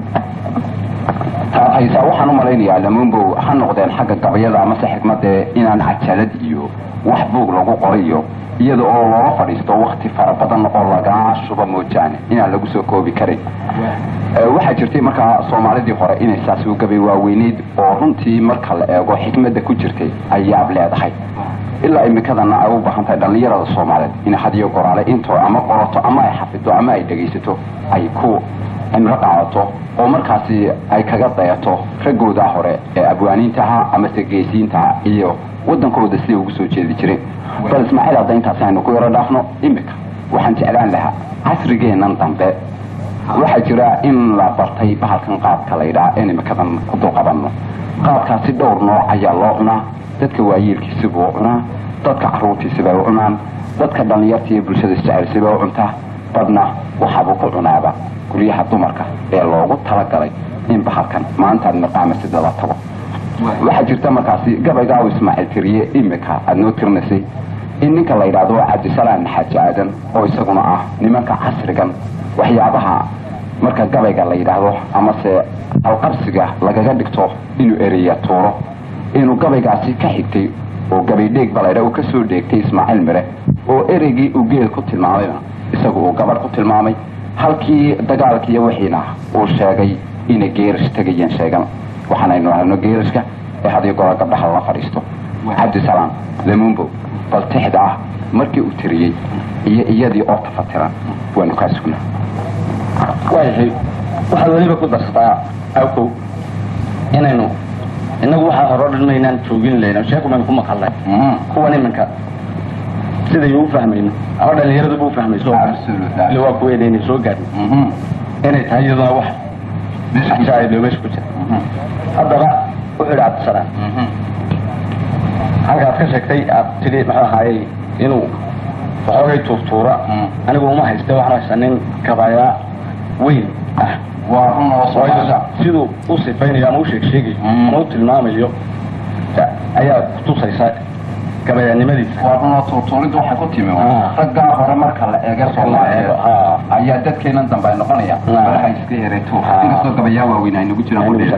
haysaa waxaan u malaynayaa lamuunbow ha noqdeen xagga gabayada amase xikmadee inaan cajalad iyo wax buug lagu qorayo iyada oo loola fadhiisto wakti fara badan oo lagaa shuba moojaane inaan lagu soo koobi karin waxaa jirtay markaa soomaalidii hore inay saas u gabay waaweyneyd oo runtii marka la eego xikmadda ku jirtay ay yaab leedahay ilaa imikadana ay u baahan tahay dhallinyarada soomaaliyeed in hadiyo goraale intoo ama qorato ama ay xafido ama ay dhegaysato ay ku cimro qaadato oo markaasi ay kaga dayato raggooda hore ee abwaaniintaha amase geesiintaha iyo waddankooda siday ugu soo jeedi jireen bal ismaaciil hadda intaas aynu ku yaro dhaafno imika waxaan jeclaan lahaa casrigeennan dambe waxaa jira in la bartay bahalkan qaadka la yidhaha in imikadan ku dulqabanno qaadkaasi dhowr nooc ayaa loo cunaa dadka waayeelkiisibuu cunaa dadka carruurtiisibay u cunaan dadka dhallinyarta iyo bulshada isjecelsiba u cuntaa badna waxaabuu ku cunaaba guryaha dumarka ee loogu talagalay in bahalkan maantaad maqaama sida la tago waxaa jirta markaasi gabaygaa uu ismaaciil tiriye imika aada noo tirinaysay in ninka la yidhaahdo cabdisalaan xaaji aadan oo isaguna ah nimanka casrigan waxyaabaha marka gabayga la yidhaahdo amase alqabsiga lagaga dhigto inuu ereya tuuro inuu gabaygaasi ka xigtay oo gabay dheeg balayha uu ka soo dheegtay ismaaciil mire oo ereygii uu geel ku tilmaamayna isagu uu gabadh ku tilmaamay halkii dagaalkiiyo wixiina uu sheegay inay geerash tegayeen sheegan waxaanaynu ahno geerashka ee hadiyo gola gabdhaha la fadhiisto cabdisalaam lamumbo bal tixda ah markii uu tiriyey iyo iyadii oo tafatiran waanu kaa sugnaa waayahay waxaad weliba ku darsataa awkow inaynu innagu waxaa hore o dhan maynaan joogin layna sheeku baynu ku maqalnay kuwan iminka siday u fahmayno ama dhalinyaradu bu fahmayso ile waa kuweeda inay soo gaadhin inay tahay iyaduna wax ajaa'ib meesha ku jira haddaba wuxuu yidhi cabdisalaam halkaad ka sheegtay aad tidhi muxuu ahaayey inuu waxoogay tuurtuura anigu uma haysta waxaan haysta nin gabayaa weyn ah siduu u sifaynayo ama u sheeg sheegayo ama u tilmaamayo ayaa kutusaysa gabayaanimadiisa waa tuurtuuridda waxay ku timi raggaa hore marka la eega soomaaliyeed ayaa dadkeenan dambe ay noqonayaan balaha iska yaray tuur inkastoo gabayaa waaweyn ay nagu jiraan wuxuu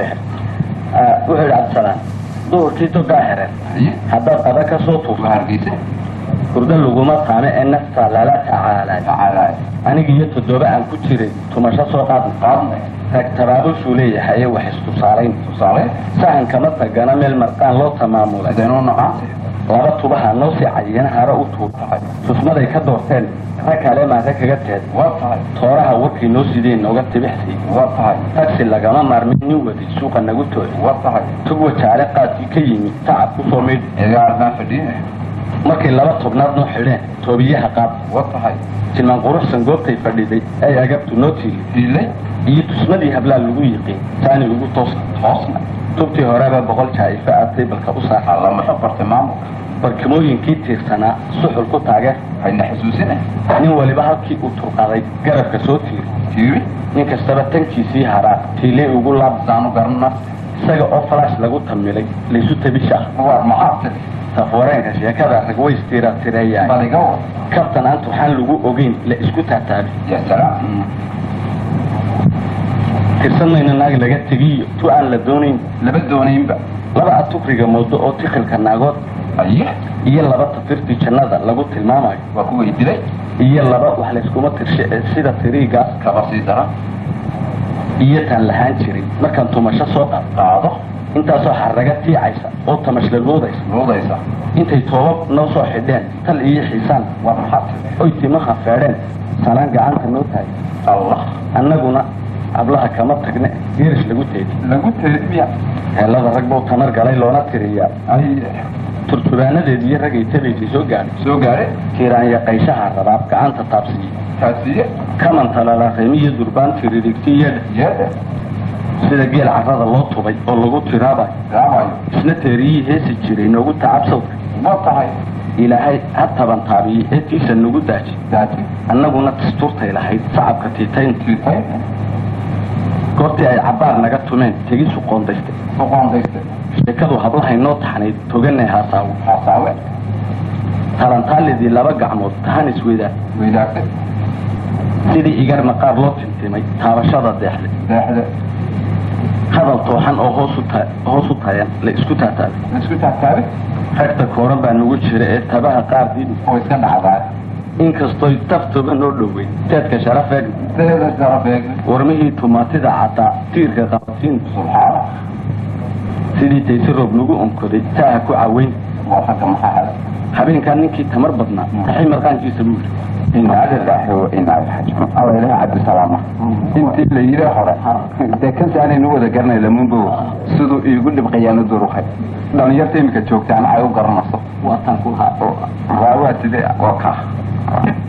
yidhi cabdisalaam duhurkii dogaa xereen haddaad qada ka soo tuurto hargeysa hurdo laguma taame ee nafta lala tacaalay aniga iyo toddoba aan ku jiray tumasho soo qaadna qaadna rag tabaabushuu leeyahay wax istusaalayn tusaale sahan kama tagana meel marqaan loo tamaamulay sidaynu naqaante laba tubaha noo sii cayiyana hare u tuurtahay tusmaday ka doorteen rag kale maare kaga teed waa tahay tooraha warkii noo sideen nooga tibixsay waa tahay tagsi lagama maarmin nin waday suuqa nagu tooy waa tahay tug wajaale qaadkii ka yimid tacab ku soo meydh egaardaan fadhiine markay laba tobnaad noo xidheen toobiyaha qaad waa tahay tilmaan quruxsan goobtay fadhiday ay agabtu noo tiili diilay iyo tusmadii hablaa lagu yiqiin taani ugu toosa toosna tubtii horeba boqol jaa-ife aatay balka u saaxa alla muxuu bartay maamulka barkimooyinkii tiirsanaa suxul ku taage hayna xusuusine nin waliba halkii uu turqaday garabka soo tiiri tiiri nin kastaba tankiisii haraa tiilee ugu laab saanu garana isaga oo falaash lagu tamilay laysu tabisha waa maxaa tiri tafwareenka sheekada rag way istiira tireeyaa baliga wa kabtan aan tuxaan lagu ogeyn la isku taataabi ya salaam tirsan mayna naag laga tegiyo tu aan la doonayn laba doonaynba laba atukriga moodo oo tikhilka naagood aye iyo laba tafirtii jannada lagu tilmaamayo waa kuway dilay iyo laba wax layskuma tirshe ee sida tiriigaas kaba sii dara iyo taan lahaan jirin markaan tumasho soo qaad qaado intaasoo xaraga tiicaysa oo tamashla luudaysa luudaysa intay toobab noo soo xidheen tal iyo xiisaan war maxaad oy timaha feedheen salaan gacanta noo tahay allah annaguna hablaha kama tagne geerish lagu teedi lagu teediya heellada rag buu tamar galay loona tiriyaa ay turturaanadeed iyo ragay tabaysay soo gaadhay soo gaadhe kiiraanya qayshaha rabaab gacanta taabsiiye taasiye kaman talalaqemiyo durbaan tiririgtiyadha yeedhe sida geel carrada loo tubay oo lagu tiraabayo raabayo isna teeriyihii heesi jiray noogu tacabsawda ma tahay ilaahay ha taban taabiyey ee tiisa nagu daaji daati annaguna dastuurtay lahayd sacabka tiitaynta tiitay goortii ay cabbaar naga tumeen tegisu qoondaystay ku qoondayste sheekadu hablahay noo taxnayd toganay haasaawo xasaawe talantaalidii laba gacmood tahan isweydaan weydaagte sidii igarna qaar loo tintimay taabashada deexday deexde hadal tooxan oo hoos u ta hoos u tayan la isku taataabay isku taagtaabe ragta kooran baa nagu jira ee tabaha qaar diidi oo iska dhacdaa inkastoy taftoba noo dhoweyn teedka sharafeeg deeda sharafeeg warmihii tumaatida caddaa tiirka qabatiin subxaana sidii taysi roob nagu onkoday taaha ku caweyn waa ragga maxaa hada habeenkaa ninkii tamar badnaa taxay marqaankiisa buu yidhi inaa lillahi wa inaa ilaihi raajicuun alla ilaha cabdisalaama intii la yidhi hore dee kasi aanaynu wada garanay lamunbo siduu iigu dhibqayaanu duruqay dhalinyarta iminka joogtaan ay u garanayso waataan ku lahaa waa waa sidee waa kaa